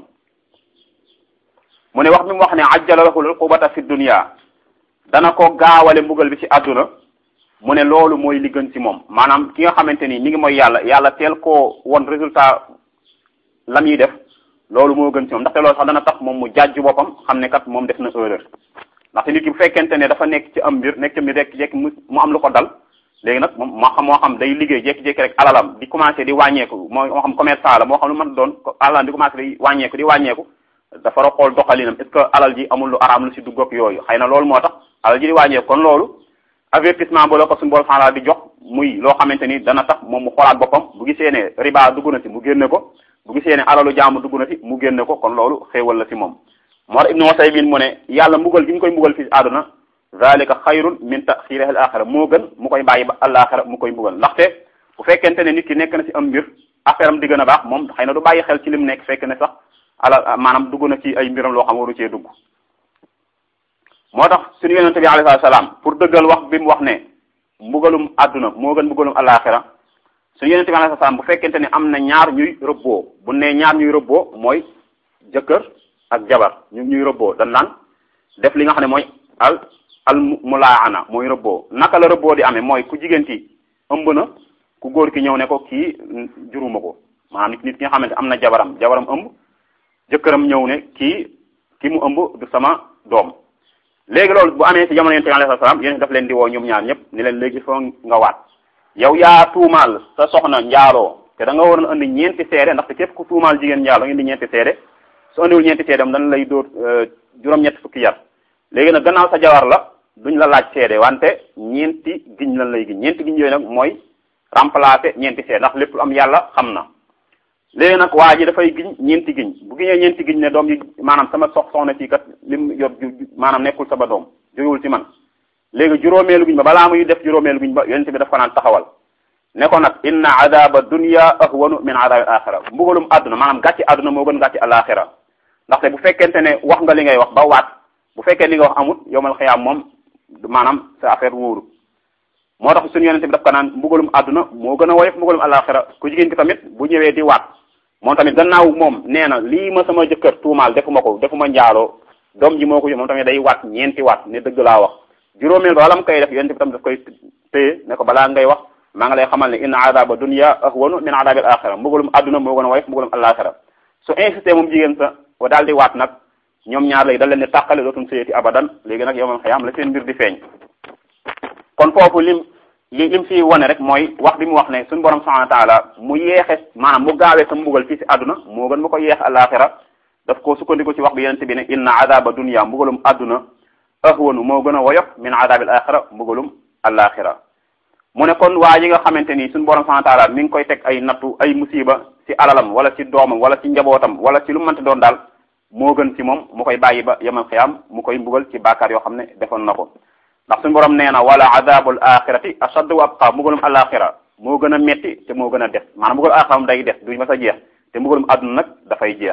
mu ne wax bi mu wax ne ajjala lahu al-uqubata fi dunya dana ko gaawale mbugal bi ci àdduna mu ne loolu mooy li gën ci moom maanaam ki nga xamante ni mi ngi mooy yàlla yàlla teel koo won résultat la muy def loolu moo gën ci moom ndaxte loolu sax dana tax moom mu jàjj boppam xam ne kat moom def na erreur ndaxte nit ki bu fekkente ne dafa nekk ci am mbir nekk ci mbir rek jekki mu am lu ko dal léegi nag moom moo xam moo xam day liggéey jékki-jékki rek alalam di commencé di wàññeeku moo moo xam commerçant la moo xam lu mën doon alalam di commencé di wàññeeku di wàññeeku dafa war a xool doxalinam est ce que alal ji amul lu araam lu si dugg ak yooyu xëy na loolu moo tax alal ji di wàññeeku kon loolu avertissement ba la ko suñu borom xanaa di jox muy loo xamante ni dana tax moom mu xoolaat boppam bu gisee ne riba dugg na si mu génne ko bu gisee ne alalu jaamu dugg na si mu génne ko kon loolu xéewal la si moom moo tax ibnu Usaymin mu ne yàlla mbugal gi ñu koy mbugal fii àdduna zalika xayrun min taxirihi al axira moo gën mu koy bàyyi ba àllaaxira mu koy mbugal ndaxte bu fekkente ne nit ki nekk na si am mbir affaire am di gën a baax moom xëy na du bàyyi xel ci lim nekk fekk ne sax ala maanaam dugg na ci ay mbiram loo xam waru cee dugg moo tax suñu yonente bi alayhi salaam pour dëggal wax bi mu wax ne mbugalum àdduna moo gën mbugalum àllaaxira suñu yonente bi alayhi salaam bu fekkente ne am na ñaar ñuy rëbboo bu ne ñaar ñuy rëbboo mooy jëkkër ak jabar ñu ñuy rëbboo dañ naan def li nga xam ne mooy al al mulaana mooy rëbboo naka la rëbboo di amee mooy ku jigéen ki ëmb na ku góor ki ñëw ne ko kii juruma ko maanaam nit nit ki nga xamante am na jabaram jabaram ëmb jëkkëram ñëw ne kii ki mu ëmb du sama doom léegi loolu bu amee ci jamono yonent bi alayhi salaam yéen daf leen di woo ñoom ñaar ñëpp ni leen léegi foo nga waat yow yaa tuumaal sa soxna njaaloo te da nga waroon andi ñeenti seede ndaxte képp ku tuumaal jigéen njaaloo indi ñeenti seede su andiwul ñeenti seede am dañ lay dóor juróom-ñetti fukki yar léegi nag gannaaw sa jawar la duñ la laaj seede wante ñeenti giñ lan lay giñ ñeenti giñ yooyu nag mooy remplacer ñeenti seede ndax lépp lu am yàlla xam na léegi nag waa ji dafay giñ ñeenti giñ bu giñee ñeenti giñ ne doom yi maanaam sama sox soxna si kat lim yor maanaam nekkul sama doom jógewul ci man léegi juróomeelu giñ ba balaa muy def juróomeelu giñ ba yonent bi daf ko naan taxawal ne ko nag inna adaba dunya ahwanu min adabi al axira mbugalum àdduna maanaam gàcci àdduna moo gën gàcci alaxira ndaxte bu fekkente ne wax nga li ngay wax ba waat bu fekkee li nga wax amut yowmal xiyaam moom maanaam sa affaire wóoru moo tax suñu yonente bi daf ko naan mbugalum àdduna moo gën a woyof mbugalum alaxira ku jigéen ki tamit bu ñëwee di waat moom tamit gannaaw moom nee na lii ma sama jëkkër tuumaal defuma ko defuma njaaloo doom ji moo ko moom tamit day waat ñeenti waat ne dëgg laa wax juróomeel ba wala mu koy def yonente bi tamit daf koy téye ne ko balaa ngay wax maa ngi lay xamal ne inna adaba dunya ahwanu min adabil axira mbugalum àdduna moo gën a woyof mbugalum alaxira su insisté moom jigéen sa wa daal di waat nag ñoom ñaar léegi dal leen di tàqale dootum sëyati abadan léegi nag yowmal xiyaam la seen mbir di feeñ kon foofu lim li lim fi wane rek mooy wax bi mu wax ne suñu borom subhanahu wa taala mu yeexe maanaam mu gaawee sa mbugal fii si àdduna moo gën mu ko yeex alaxira daf ko sukkandiku ci wax bi yonente bi ne inna adaba dunya mbugalum àdduna ahwanu moo gën a woyof min adabil axira mbugalum alaxira mu ne kon waa yi nga xamante ni suñu borom subhanahu wa taala mi ngi koy teg ay nattu ay musiba ci alalam wala ci doomam wala ci njabootam wala ci lu mënti doon daal moo gën ci moom mu koy bàyyi ba yemal xiyaam mu koy mbugal ci bàkkaar yoo xam ne defoon na ko ndax suñu borom nee na wala adabul axirati ashaddu wa abqa mbugalum alaxira moo gën a metti te moo gën a des maanaam mbugalum alaxira moom day des du ma sa jeex te mbugalum àdduna nag dafay jeex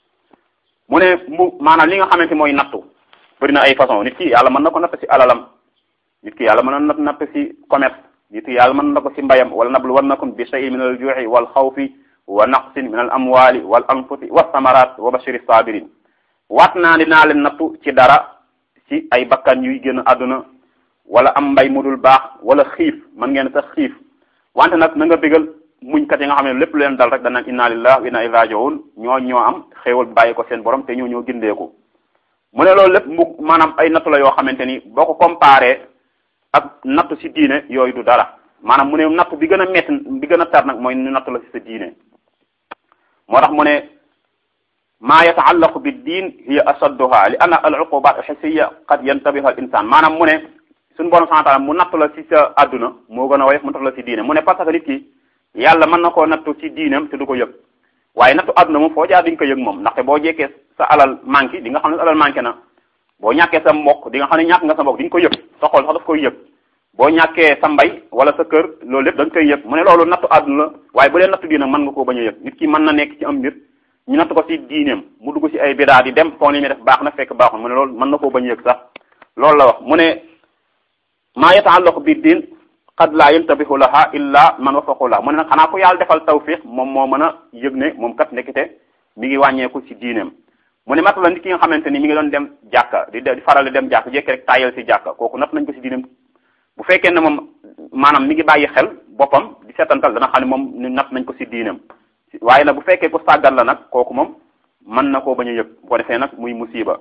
mu ne mbu maanaam li nga xamante mooy nattu bëri na ay façon nit ki yàlla mën na ko natt ci alalam nit ki yàlla mën na natt ci commerce nit ki yàlla mën na ko ci mbayam wala nabluwannakum bi shay'in min al ju'i wal xawfi wa naqsin min al amwali wal anfusi wa samarat wa bashiri sabirin waat naa dinaa leen nattu ci dara ci ay bakkan yuy génn àdduna wala am mbay mu dul baax wala xiif man ngeen sax xiif wante nag na nga bégal muñkat yi nga xam ne lépp lu leen dal rek danañ inna lillahi wa inna ilayhi raji'un ñoo ñoo am xéewal bàyyi ko seen borom te ñoo ñoo gindeeku mu ne loolu lépp mu maanaam ay nattu la yoo xamante ni boo ko comparé ak nattu ci diine yooyu du dara maanaam mu ne nattu bi gën a metti bi gën a tar nag mooy nu nattu la ci sa diine moo tax mu ne maa yataallaqu bi diin hiya asadduha li anna al uqubat alxisiya qad yantabihu al insan maanaam mu ne suñu borom subhanahu wa ta'ala mu nattu la ci sa adduna moo gën a woyof mu nattu la ci diine mu ne parce que nit ki yàlla mën na koo nattu ci diineem te du ko yëg waaye nattu adduna moom foo jaar di nga ko yëg moom ndaxte boo jekkee sa alal manqué di nga xam ne sa alal manqué na boo ñàkkee sa mbokk di nga xam ne ñàkk nga sa mbokk di nga ko yëg sa xol sax daf koy yëg boo ñàkkee sa mbay wala sa kër loolu lépp da nga koy yëg mu ne loolu nattu àdduna la waaye bu dee nattu diine mën nga koo bañ a yëg nit ki mën na nekk ci am mbir ñu natt ko ci diineem mu dugg ci ay bidaa di dem foog li muy def baax na fekk baaxul mu ne loolu mën na koo bañ a yëg sax loolu la wax mu ne maa yataallaqu bi diin qad laa yantabihu laha illa man wafaqu la mu ne nag xanaa ko yàlla defal tawfiq moom moo mën a yëg ne moom kat nekkite mi ngi wàññeeku ci diineem mu ne mat la nit ki nga xamante ni mi ngi doon dem jàkka di di faral di dem jàkka jekki rek tayal ci jàkka kooku natt nañ ko ci diineem bu fekkee ne moom maanaam mi ngi bàyyi xel boppam di seetantal dana xam ne moom natt nañ ko ci diineem waaye nag bu fekkee ko sàggal la nag kooku moom mën na koo bañ a yëg bu ko defee nag muy musiba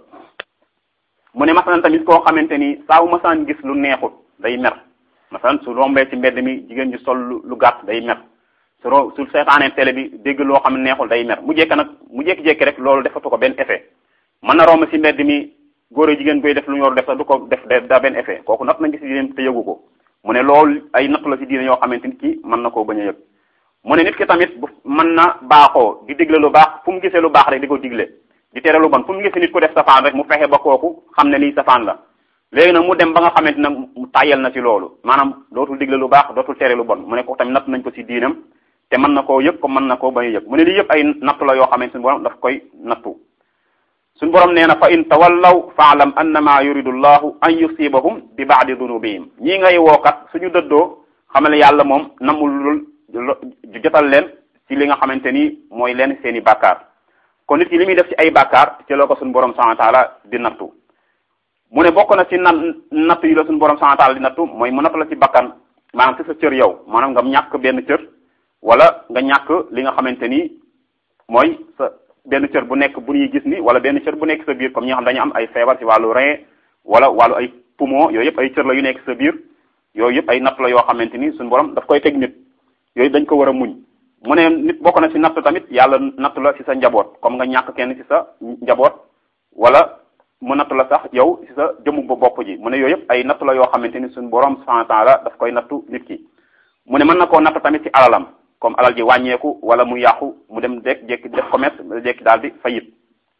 mu ne masalan tamit koo xamante ni saa wu masaan gis lu neexut day mer masalan su rombee ci mbedd mi jigéen ju sol lu gàtt day mer su ro su seetaanee télé bi dégg loo xam ne neexul day mer mu jekk nag mu jékki-jékki rek loolu defatu ko benn effet mën na romb ci mbedd mi góor a jigéen koy def lu ñu war def sax du ko def da benn effet kooku natt nañ gis diine te yëgu ko mu ne loolu ay nattu la ci diine yoo xamante ni ki mën na koo bañ a yëg mu ne nit ki tamit bu mën na baaxoo di digle lu baax fu mu gisee lu baax rek di ko digle di tere lu bon fu mu gisee nit ko def safaan rek mu fexe ba kooku xam ne lii safaan la léegi nag mu dem ba nga xamante nag mu tàyyal na ci loolu maanaam dootul digle lu baax dootul tere lu bon mu ne ko tamit natt nañ ko ci diinam te mën na koo yëg ko mën na koo bañ a yëg mu ne lii yëpp ay nattu la yoo xamante suñu borom daf koy nattu suñu borom nee na fa in tawallaw faalam annama yuridu llahu an yusibahum bi baadi dunubihim ñii ngay wookat suñu dëddoo xamal yàlla moom namul jotal leen ci li nga xamante ni mooy leen seen i bàkkaar kon nit ki li muy def ci ay bàkkaar ci la ko suñu borom subhanahu wa taala di nattu mu ne bokk na ci na nattu yi la suñu borom subhanahu wa taala di nattu mooy mu nattu la ci bakkan maanaam ci sa cër yow maanaam nga ñàkk benn cër wala nga ñàkk li nga xamante ni mooy sa benn cër bu nekk bu ñuy gis ni wala benn cër bu nekk sa biir comme ñi nga xam dañu am ay feebar ci wàllu rein wala wàllu ay poumon yooyu yëpp ay cër la yu nekk sa biir yooyu yëpp ay nattu la yoo xamante ni suñu borom daf koy teg nit yooyu dañ ko war a muñ mu ne nit bokk na ci natt tamit yàlla natt la ci sa njaboot comme nga ñàkk kenn ci sa njaboot wala mu natt la sax yow ci sa jëmu ba bopp ji mu ne yooyu yëpp ay natt la yoo xamante ni suñu borom subhanahu wa ta'ala daf koy nattu nit ki mu ne mën na koo natt tamit ci alalam comme alal ji wàññeeku wala mu yàqu mu dem dek jekki def commerce jekki daal di fayit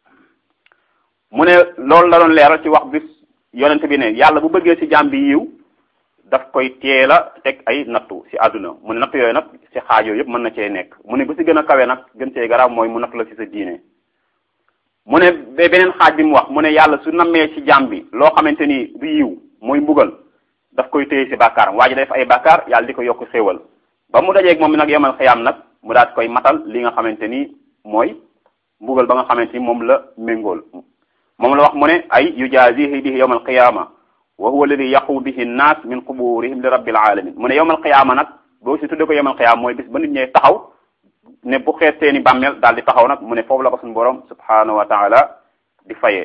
mu ne loolu la doon leeral ci wax bis yonente bi ne yàlla bu bëggee ci jaam bi yiw daf koy teel a teg ay nattu ci àdduna mu ne nattu yooyu nag ci xaaj yooyu yëpp mën na cee nekk mu ne bu ci gën a kawe nag gën cee garaaw mooy mu nattu la ci sa diine mu ne ba beneen xaaj bi mu wax mu ne yàlla su nammee ci jaam bi loo xamante ni du yiw mooy mbugal daf koy téye ci bàkkaaram waa ji def ay bàkkaar yàlla di ko yokk xéewal ba mu dajeeg moom nag yomal xiyaam nag mu daat koy matal li nga xamante ni mooy mbugal ba nga xamante ni moom la méngool moom la wax mu ne ay yujazihi bihi yawmal qiyaama wa huwa alladi yaqu bihi nnaas min quburihim li rabbil alamin mu ne yawmal qiyaama nag boo si tudde ko yawmal qiyaama mooy bis ba nit ñee taxaw ne bu xeet seeni bàmmeel daal di taxaw nag mu ne foofu la ko suñu borom subhanahu wa taala di fayee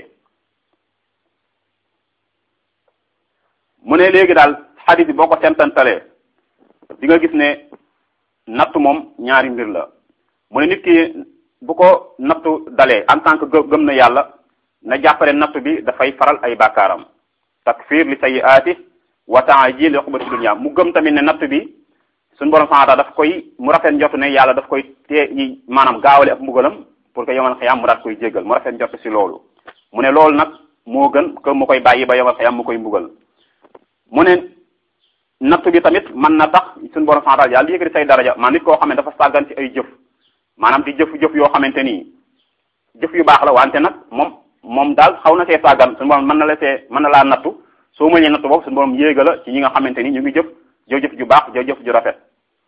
mu ne léegi daal xadis bi boo ko sentantalee di nga gis ne nattu moom ñaari mbir la mu ne nit ki bu ko nattu dalee en tant que gëm na yàlla na jàppale nattu bi dafay faral ay bàkkaaram takfir li sayyi'ati wa ta'jil li uqbati dunya mu gëm tamit ne nattu bi suñu borom subhanahu wa ta'ala daf koy mu rafet njort ne yàlla daf koy tee maanaam gaawale ak mbugalam pour que yomal xiyam mu daat koy jéggal mu rafet njort ci loolu mu ne loolu nag moo gën que mu koy bàyyi ba yomal xiyam mu koy mbugal mu ne nattu bi tamit mën na tax suñu borom subhanahu wa ta'ala yàlla yëkkati say daraja maa nit koo xam ne dafa sàggan ci ay jëf maanaam di jëf jëf yoo xamante ni jëf yu baax la wante nag moom moom daal xaw na see sàggan suñu borom mën na la see mën na laa nattu soo mënee nattu boobu suñu borom yéega la ci ñi nga xamante ni ñu ngi jëf jëf jëf ju baax jëf jëf ju rafet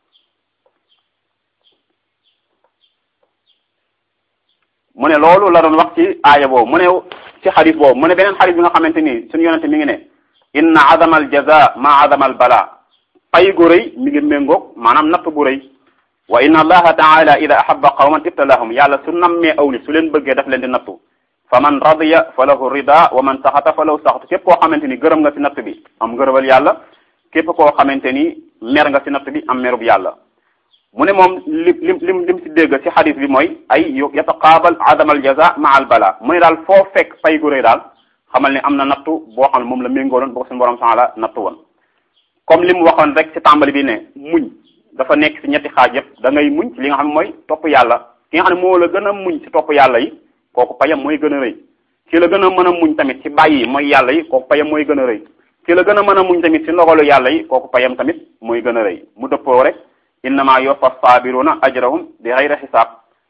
mu ne loolu la doon wax ci aaya boobu mu ne ci xadis boobu mu ne beneen xadis bi nga xamante ni suñu yonente mi ngi ne inna azama al jaza ma azama al bala pay gu rëy mi ngi méngoog maanaam natt bu rëy wa inna allaha taala ida ahabba qawman ibtalahum yàlla su nammee aw nit su leen bëggee daf leen di nattu fa man radiya fa lahu rida wa man saxata fa lahu saxatu képp koo xamante ni gërëm nga ci natt bi am ngërëbal yàlla képp koo xamante ni mer nga ci natt bi am merub yàlla mu ne moom li lim lim lim ci dégg ci xadis bi mooy ay yataqaabal adam al jaza ma al bala mu ne daal foo fekk fay gu rëy daal xamal ne am na nattu boo xam ne moom la méngooloon boo ko suñu borom taala nattu woon comme li mu waxoon rek ci tàmbali bi ne muñ dafa nekk ci ñetti xaaj yëpp da ngay muñ ci li nga xam ne mooy topp yàlla ki nga xam ne moo la gën a muñ ci topp yàlla yi kooku payam mooy gën a rëy ci la gën a mën a muñ tamit ci bàyyi mooy yàlla yi kooku payam mooy gën a rëy ci la gën a mën a muñ tamit ci ndogalu yàlla yi kooku payam tamit mooy gën a rëy mu dëppoo rek innama yoffa sabiruna ajrahum bi xayri xisaab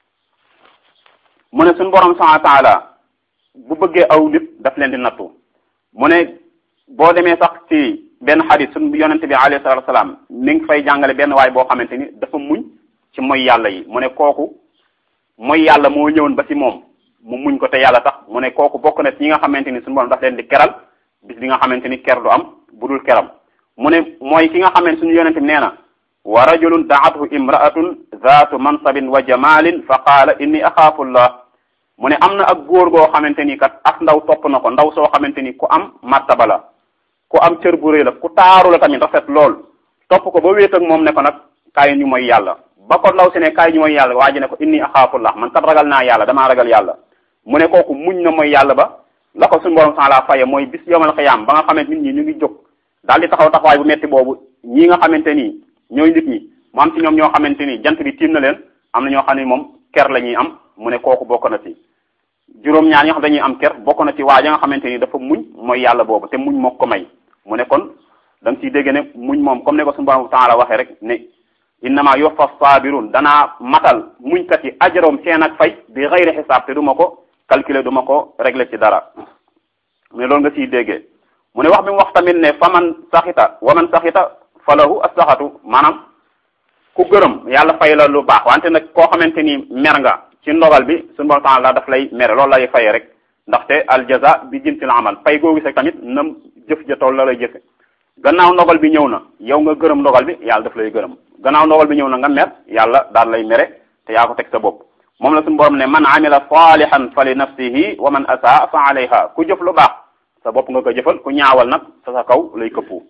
mu ne suñu borom subhanahu wa taala bu bëggee aw nit daf leen di nattu mu ne boo demee sax ci benn xadis suñu yonente bi alayhi salatu wasalaam mi ngi fay jàngale benn waay boo xamante ni dafa muñ ci mooy yàlla yi mu ne kooku mooy yàlla moo ñëwoon ba ci moom mu muñ ko te yàlla tax mu ne kooku bokk na ci ñi nga xamante ni suñu borom daf leen di keral bis bi nga xamante ni ker du am bu dul keram mu ne mooy ki nga xamante suñu yonente bi nee na wa rajulun daathu imraatun zaatu mansabin wa jamalin fa qaala inni axaafullah mu ne am na ak góor goo xamante ni kat ak ndaw topp na ko ndaw soo xamante ni ku am martaba la ku am cër bu rëy la ku taaru la tamit rafet lool topp ko ba wéet ak moom ne ko nag kaay ñu mooy yàlla ba ko ndaw si ne kaay ñu mooy yàlla waa ji ne ko inni axaafullah man kat ragal naa yàlla damaa ragal yàlla mu ne kooku muñ na mooy yàlla ba la ko suñu borom sax la faye mooy bis yomal xiyaam ba nga xamante nit ñi ñu ngi jóg daal di taxaw taxawaay bu metti boobu ñii nga xamante ni ñooy nit ñi mu am ci ñoom ñoo xamante ni jant bi tiim na leen am na ñoo xam ne moom ker la ñuy am mu ne kooku bokk na ci juróom-ñaar ñoo xam dañuy am ker bokk na ci waa ja nga xamante ni dafa muñ mooy yàlla boobu te muñ moo ko may mu ne kon da nga ciy dégg ne muñ moom comme ne ko suñu borom taala waxee rek ne innama yoffa sabirun danaa matal muñkat yi ajroom seen ak fay bi xayri xisaab te du ma ko calculer du ma ko régler ci dara mu ne loolu nga ciy déggee mu ne wax bi mu wax tamit ne fa man saxita wa man saxita falahu as-saxatu maanaam ku gërëm yàlla fay la lu baax wante nag koo xamante ni mer nga ci ndogal bi suñu borom taala daf lay mere loolu lay fay rek ndaxte al jaza bi jinsil amal fay goo gise tamit nam jëf ja tool la lay jëfe gannaaw ndogal bi ñëw na yow nga gërëm ndogal bi yàlla daf lay gërëm gannaaw ndogal bi ñëw na nga mer yàlla daal lay mere te yaa ko teg sa bopp moom la suñu borom ne man amila salihan fa li nafsihi wa man asaa fa alayha ku jëf lu baax sa bopp nga ko jëfal ku ñaawal nag sa sa kaw lay këppu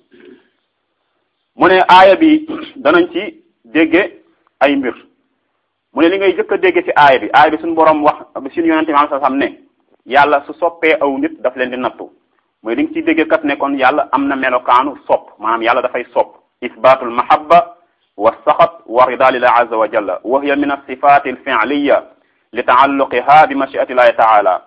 mu ne aaya bi danañ ci dégge ay mbir mu ne li ngay jëkk a dégge ci aaya bi aaya bi suñu borom wax suñu yonente bi sa xam ne yàlla su soppee aw nit daf leen di nattu mooy di nga ciy dégge kat ne kon yàlla am na melokaanu sopp maanaam yàlla dafay sopp isbatul mahabba wa saxat wa rida lillah azza wa jalla wa hiya min alsifati alfi'liya li taalluqiha bi mashiati llahi taala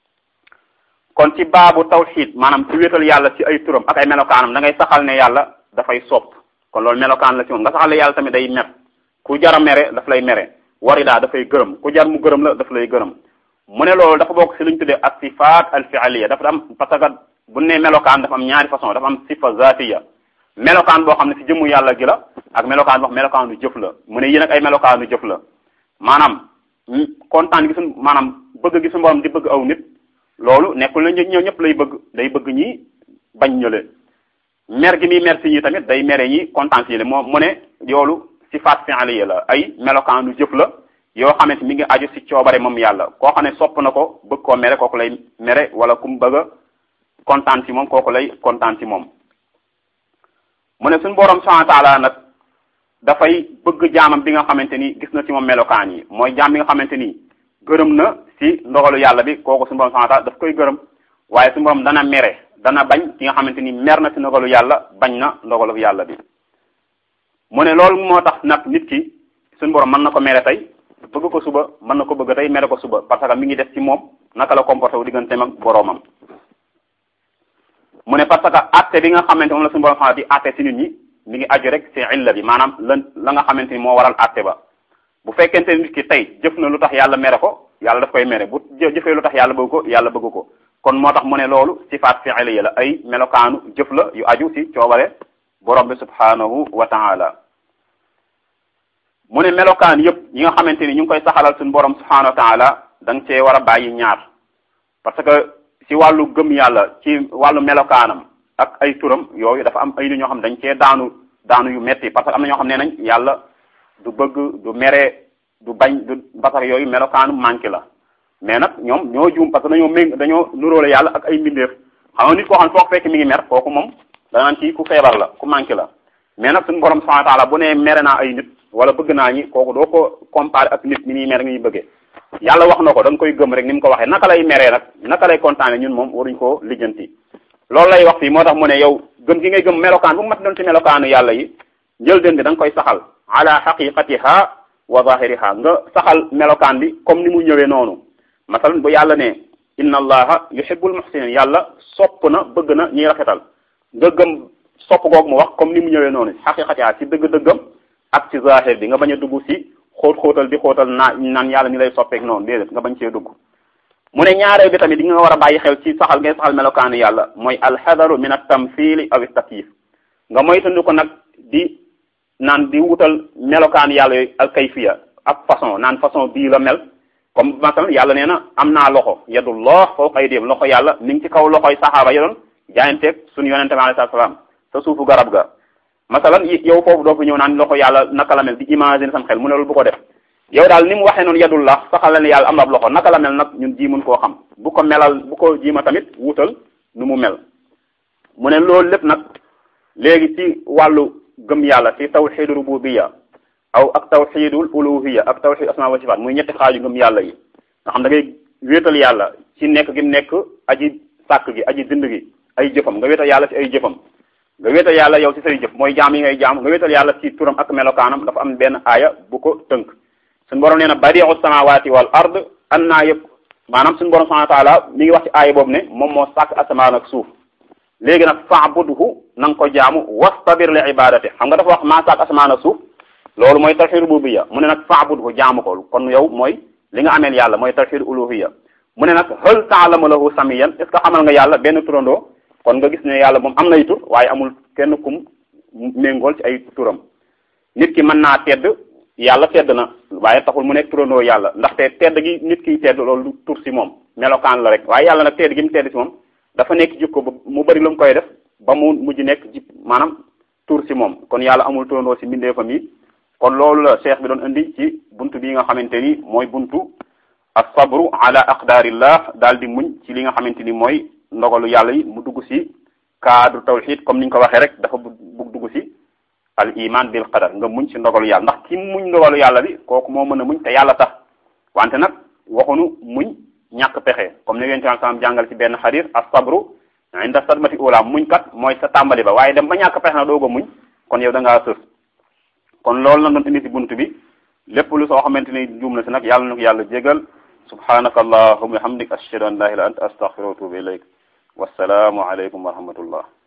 kon ci baabu tawxid maanaam ci wéetal yàlla ci ay turam ak ay melokaanam da ngay saxal ne yàlla dafay sopp kon loolu melokaan la ci moom nga saxal ne yàlla tamit day mer ku jara mere daf lay mere warida dafay gërëm ku jar mu gërëm la daf lay gërëm mu ne loolu dafa bokk ci lu ñu tuddee as sifaat al fi'liya dafa am parce que bu ne melokaan dafa am ñaari façon dafa am sifa zatiya melokaan boo xam ne ci jëmmu yàlla gi la ak melokaan boo xam melokaanu jëf la mu ne yéen ak ay melokaanu jëf la maanaam kontaan gi suñ maanaam bëgg gi suñu borom di bëgg aw nit loolu nekkul na ñëw ñëpp lay bëgg day bëgg ñi bañ ñële mer gi muy mer si ñi tamit day mere ñi kontaan si ñi moo mu ne yoolu sifaat fi'liya la ay melokaanu jëf la yoo xamante mi ngi aju ci coobare moom yàlla koo xam ne sopp na ko bëgg koo mere kooku lay mere wala ku mu bëgg a kontaan ci moom kooku lay kontaan ci moom mu ne suñu borom subhanahu wa ta'ala nag dafay bëgg jaamam bi nga xamante ni gis na ci moom melokaan yi mooy jaam bi nga xamante ni gërëm na ci ndogalu yàlla bi kooku suñu borom subhanahu wa ta'ala daf koy gërëm waaye suñu borom dana mere dana bañ ki nga xamante ni mer na ci ndogalu yàlla bañ na ndogalu yàlla bi mu ne loolu moo tax nag nit ki suñu borom mën na ko mere tey bëgg ko suba mën na ko bëgg tey mere ko suba parce que mi ngi def ci moom naka la comporté wu digganteem ak boroomam mu ne parce que atte bi nga xamante moom la suñu borom xam di atte ci nit ñi mi ngi aju rek ci illa bi maanaam lan la nga xamante ni moo waral atte ba bu fekkente nit ki tey jëf na lu tax yàlla mere ko yàlla daf koy mere bu jëfee lu tax yàlla bëgg ko yàlla bëgg ko kon moo tax mu ne loolu sifaat fi'liya la ay melokaanu jëf la yu aju ci coobare borom bi subhanahu wa ta'ala mu ne melokaan yëpp yi nga xamante ni ñu ngi koy saxalal suñu borom subhanahu wa ta'ala da nga cee war a bàyyi ñaar parce que ci wàllu gëm yàlla ci wàllu melokaanam ak ay turam yooyu dafa am ay nit ñoo xam dañ cee daanu daanu yu metti parce que am na ñoo xam ne nañ yàlla du bëgg du mere du bañ du basar yooyu melokaanu manqué la mais nag ñoom ñoo juum parce que dañoo méng dañoo nuróole yàlla ak ay mbindeef xam nga nit koo xam foog fekk mi ngi mer kooku moom danaan ci ku feebar la ku manqué la mais nag suñu borom subhanahu wa taala bu nee mere naa ay nit wala bëgg naa ñi kooku doo ko comparé ak nit ni muy mere ngi bëggee yàlla wax na ko da nga koy gëm rek ni mu ko waxee naka lay meree nag naka lay kontaane ñun moom waruñ koo lijjanti loolu lay wax fii moo tax mu ne yow gëm gi ngay gëm melokaan bu mat doon ci melokaanu yàlla yi njëlbéen bi da nga koy saxal ala xaqiqatiha wa zahiriha nga saxal melokaan bi comme ni mu ñëwee noonu masalan bu yàlla ne inna allaha yuhibbul muhsinin yàlla sopp na bëgg na ñiy rafetal nga gëm sopp googu mu wax comme ni mu ñëwee noonu xaqiqatiha ci dëgg-dëggam ak ci zahir bi nga bañ a dugg si xóot xóotal di xóotal naa naan yàlla ni lay soppeek noonu déedéet nga bañ cee dugg mu ne ñaareel bi tamit di nga war a bàyyi xel ci saxal ngay saxal melokaanu yàlla mooy alxadaru min at tamthili aw takyif nga moytandi ko nag di naan di wutal melokaanu yàlla yooyu al kayfiya ak façon naan façon bii la mel comme masalan yàlla nee na am naa loxo yadullah fawqa aydihim loxo yàlla mi ngi ci kaw loxoy saxaaba ya doon jaayanteeg suñu yonente bi alayhi salaam sa suufu garab ga masalan yow foofu doo fi ñëw naan loxo yàlla naka la mel di imaginer sam xel mu ne loolu bu ko def yow daal ni mu waxee noonu yadullah saxal la ne yàlla am na loxo naka la mel nag ñun jiimun koo xam bu ko melal bu ko jiima tamit wutal nu mu mel mu ne loolu lépp nag léegi ci wàllu gëm yàlla ci tawxidu rububiyya aw ak tawxidul uluhiyya ak tawxid asma wa sifaat muy ñetti xaaju gëm yàlla yi nga xam da ngay wéetal yàlla ci nekk gi nekk aji sàkk gi aji dind gi ay jëfam nga wéetal yàlla ci ay jëfam nga wéetal yàlla yow ci say jëf mooy jaam yi ngay jaam nga wéetal yàlla ci turam ak melokaanam dafa am benn aaya bu ko tënk suñu borom nee na badiu samawati wal ard an naa yëpp maanaam suñu borom subhanahu wa taala mi ngi wax ci aaya boobu ne moom moo sàkk asamaan ak suuf léegi nag fa'budhu na nga ko jaamu wastabir li ibadati xam nga dafa wax maa sàkk asamaan ak suuf loolu mooy tawhid rububiyya mu ne nag fa'budhu jaamu ko kon yow mooy li nga ameel yàlla mooy tawhid uluhiyya mu ne nag hal ta'lamu lahu samiyan est ce que xamal nga yàlla benn turandoo kon nga gis ne yàlla moom am nay tur waaye amul kenn kum méngool ci ay turam nit ki mën naa tedd yàlla tedd na waaye taxul mu nekk turandoo yàlla ndaxte tedd gi nit kiy tedd loolu du tur si moom melokaan la rek waaye yàlla nag tedd gi mu tedd si moom dafa nekk jikko ba mu bari lu mu koy def ba mu mujj nekk ji maanaam tur si moom kon yàlla amul turandoo si mbindeefam yi kon loolu la cheikh bi doon indi ci buntu bi nga xamante ni mooy buntu as-sabru ala aqdarillah daal di muñ ci li nga xamante ni mooy ndogalu yàlla yi mu dugg si cadre tawhid comme ni ñu ko waxee rek dafa bugg dugg si al iman bil qadar nga muñ ci ndogalu yàlla ndax ki muñ ndogalu yàlla bi kooku moo mën a muñ te yàlla tax wante nag waxunu muñ ñàkk pexe comme ni yonent bi sallam jàngal ci benn xarir as-sabru inda sadmati ula muñ kat mooy sa tàmbali ba waaye dem ba ñàkk pexe na doog a muñ kon yow da ngaa sës kon loolu la doon indi ci bunt bi lépp lu soo xamante ni juum na si nag yàlla na ko yàlla jégal subhanaka allahumma wa hamdik ashhadu an la ilaha illa anta astaghfiruka wa atubu ilayk wassalaamu aleykum wa rahmatullah